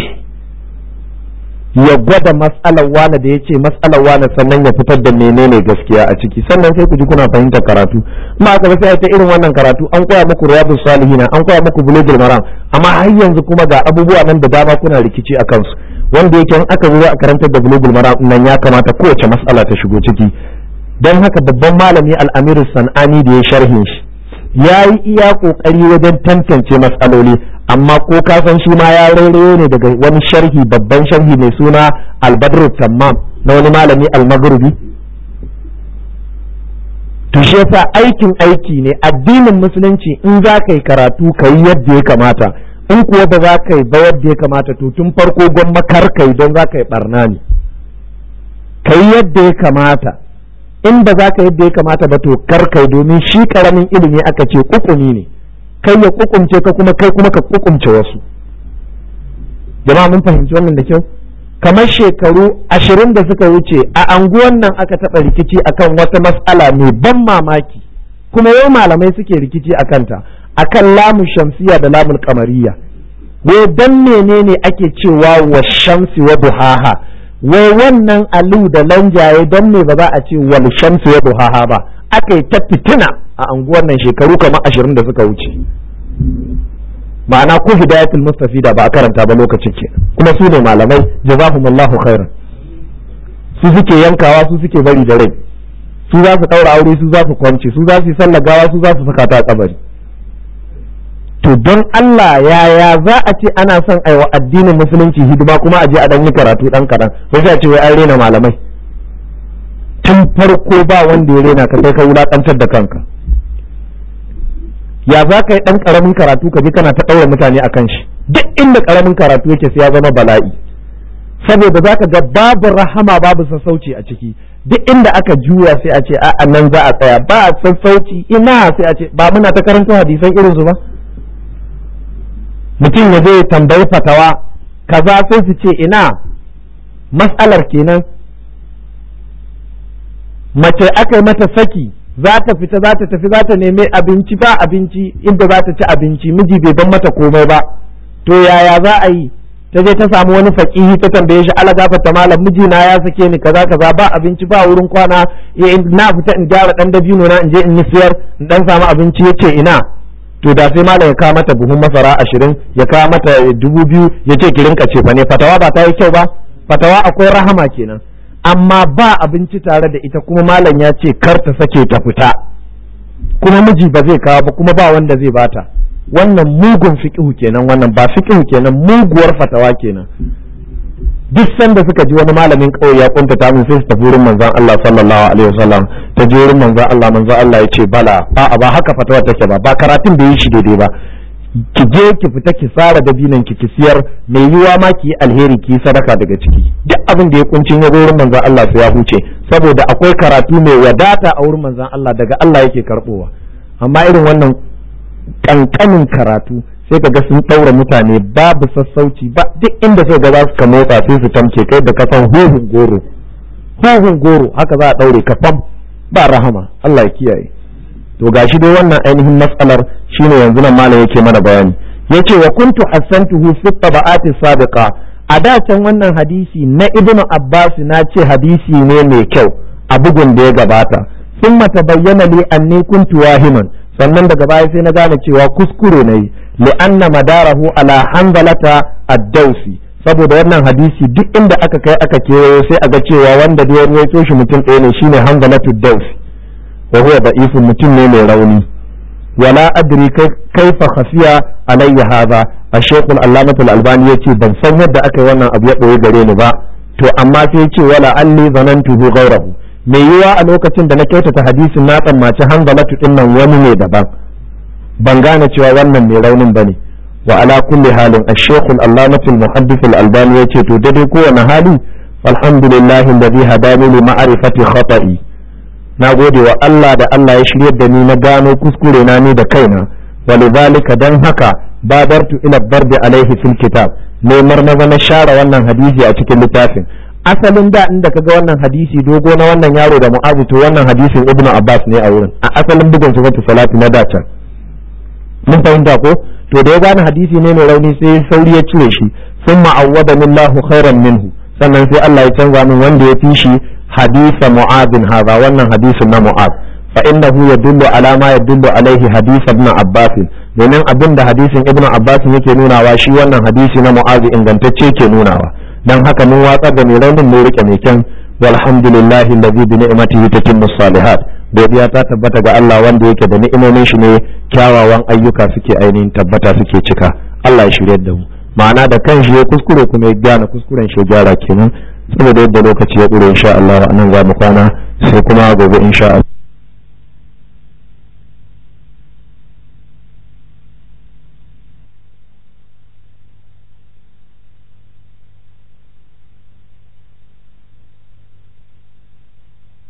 ya gwada matsalar wane da ya ce matsalar wane sannan ya fitar da menene gaskiya a ciki sannan sai ku ji kuna fahimtar karatu amma aka ba sai ta irin wannan karatu an koya muku riyadus salihin an koya muku bulugul maram amma har yanzu kuma ga abubuwa nan da dama kuna rikici a kansu wanda yake in aka zo a karantar da bulugul maram nan ya kamata kowace matsala ta shigo ciki don haka babban malami al'amiru san'ani da ya sharhin shi ya yi iya kokari wajen tantance matsaloli amma ko ka san shi ma ya rairayo ne daga wani sharhi babban sharhi mai suna albadru tammam na wani malami almaghribi to shi yasa aikin aiki ne addinin musulunci in za ka yi karatu ka yi yadda ya kamata in kuwa ba za ka yi ba yadda ya kamata to tun farko gwamma kar ka yi don za ka yi barna ne ka yi yadda ya kamata in ba za ka yadda ya kamata ba to kar ka yi domin shi karamin ilimi aka ce kukumi ne kai ya kukumce ka kuma kai kuma ka kukumce wasu jama'a mun fahimci wannan da kyau kamar shekaru ashirin da suka wuce a anguwan nan aka taɓa rikici akan wata mas'ala mai ban mamaki kuma yau malamai suke rikici a kanta akan lamun shamsiya da lamun kamariya wai dan menene ake cewa wa shamsi wa duhaha wai wannan alu da lanjaye dan me ba za a ce wal shamsi wa duhaha ba aka yi ta fitina a anguwan nan shekaru kamar ashirin da suka wuce ma'ana ko hidayatul mustafida ba a karanta ba lokacin ke kuma su ne malamai jazakumullahu khairan su suke yankawa su suke bari da rai su za su daura aure su za su kwance su za su yi sallar gawa su za su saka ta kabari to don Allah yaya za a ce ana son aiwa addinin musulunci hidima kuma a je a dan yi karatu dan kadan sai a ce wai an rena malamai tun farko ba wanda ya rena ka sai ka wulakantar da kanka ya za ka yi ɗan ƙaramin karatu ka ji kana ta ɗaura mutane a kan shi duk inda ƙaramin karatu yake sai ya zama bala'i saboda za ka ga babu rahama babu sassauci a ciki duk inda aka juya sai a ce a nan za a tsaya ba a sassauci ina sai a ce ba muna ta karanta hadisan irinsu ba mutum ya zai tambayi fatawa kaza sai su ce ina mas'alar kenan mace aka yi mata saki za ta fita za ta tafi za ta nemi abinci ba abinci inda za ta ci abinci miji bai ban mata komai ba to yaya za a yi ta je ta samu wani fakihi ta tambaye shi ala gafarta malam miji na ya sake ni kaza kaza ba abinci ba wurin kwana na fita in gyara dan dabino na in je in yi siyar in dan samu abinci yace ina to da sai malam ya kawo mata buhun masara ashirin ya kawo mata dubu biyu ya ce ki rinka ce fa ne fatawa ba ta yi kyau ba fatawa akwai rahama kenan amma ba abinci tare da ita kuma malam ya ce kar ta sake ta fita kuma miji ba zai kawo ba kuma ba wanda zai bata wannan mugun fiqhu kenan wannan ba fiqhu kenan muguwar fatawa kenan duk sanda suka ji wani malamin kauye ya kunta ta min sai su tafi wurin manzon Allah sallallahu alaihi wasallam ta je wurin manzon Allah manzon Allah ya ce bala a'a ba haka fatawa take ba ba karatun da yi shi daidai ba ki je ki fita ki tsara dabinan ki ki siyar mai yiwa ma ki yi alheri ki yi sadaka daga ciki duk abin da ya kuncin ya wurin manzon Allah sai ya huce saboda akwai karatu mai wadata a wurin manzon Allah daga Allah yake karbowa amma irin wannan kankanin karatu sai ka ga sun ɗaura mutane babu sassauci ba duk inda sai ga za su ka motsa sai su tamke kai da kasan huhun goro huhun goro haka za a ɗaure ka fam ba rahama Allah ya kiyaye to gashi dai wannan ainihin matsalar shine yanzu nan malam yake mana bayani yace wa kuntu hassantuhu fi tabaqati sabiqa a da can wannan hadisi na ibnu abbas na ce hadisi ne mai kyau a bugun da ya gabata thumma tabayyana li anni kuntu wahiman sannan daga baya sai na gane cewa kuskure ne li'anna madarahu ala hanzalata ad-dawsi saboda wannan hadisi duk inda aka kai aka kewayo sai a ga cewa wanda da ya ruwaito shi mutum ɗaya ne shine hanzalatu ad-dawsi wa huwa da'ifun mutum ne mai rauni wala adri kaifa khafiya alayya hadha ash-shaykh al-allamah al-albani yace ban san yadda aka yi wannan abu ya boye gare ni ba to amma sai yace wala alli zanantuhu ghayrahu mai yiwa a lokacin da na kyautata hadisin na tsammaci hanzalatu din nan wani ne daban ban gane cewa wannan mai raunin bane wa ala kulli halin ash-shaykh al-allamah al-muhaddith al-albani yace to dai kowane hali alhamdulillahi alladhi hadani li ma'rifati khata'i na gode wa Allah da Allah ya shiryar da ni na gano kuskure na ni da kaina walidhalika dan haka badartu ila bardi alaihi fil kitab ne marmaza na share wannan hadisi a cikin littafin asalin da inda kaga wannan hadisi dogo na wannan yaro da mu'azu to wannan hadisin ibnu abbas ne a wurin a asalin bugun sifatu salati na dace mun fahimta ko to da ya gane hadisi ne mai rauni sai sauri ya cire shi thumma awwada millahu khairan minhu sannan sai Allah ya canza min wanda ya fi shi hadisa mu'adin hadha wannan hadisin na mu'ad fa innahu yadullu ala ma yadullu alaihi hadith ibn abbas domin abin da hadisin ibn abbas yake nunawa shi wannan hadisi na mu'ad ingantacce ke nunawa dan haka mun watsar da mai raunin mun rike mai kyan walhamdulillahi allazi bi ni'matihi tatimmu salihat godiya ta tabbata ga Allah wanda yake da ni'imomin shi ne kyawawan ayyuka suke ainihin tabbata suke cika Allah ya shirye da mu ma'ana da kan shi ya kuskure kuma ya gyara kuskuren shi ya gyara kenan saboda yadda lokaci ya ƙure insha Allah nan za mu kwana sai kuma gobe insha Allah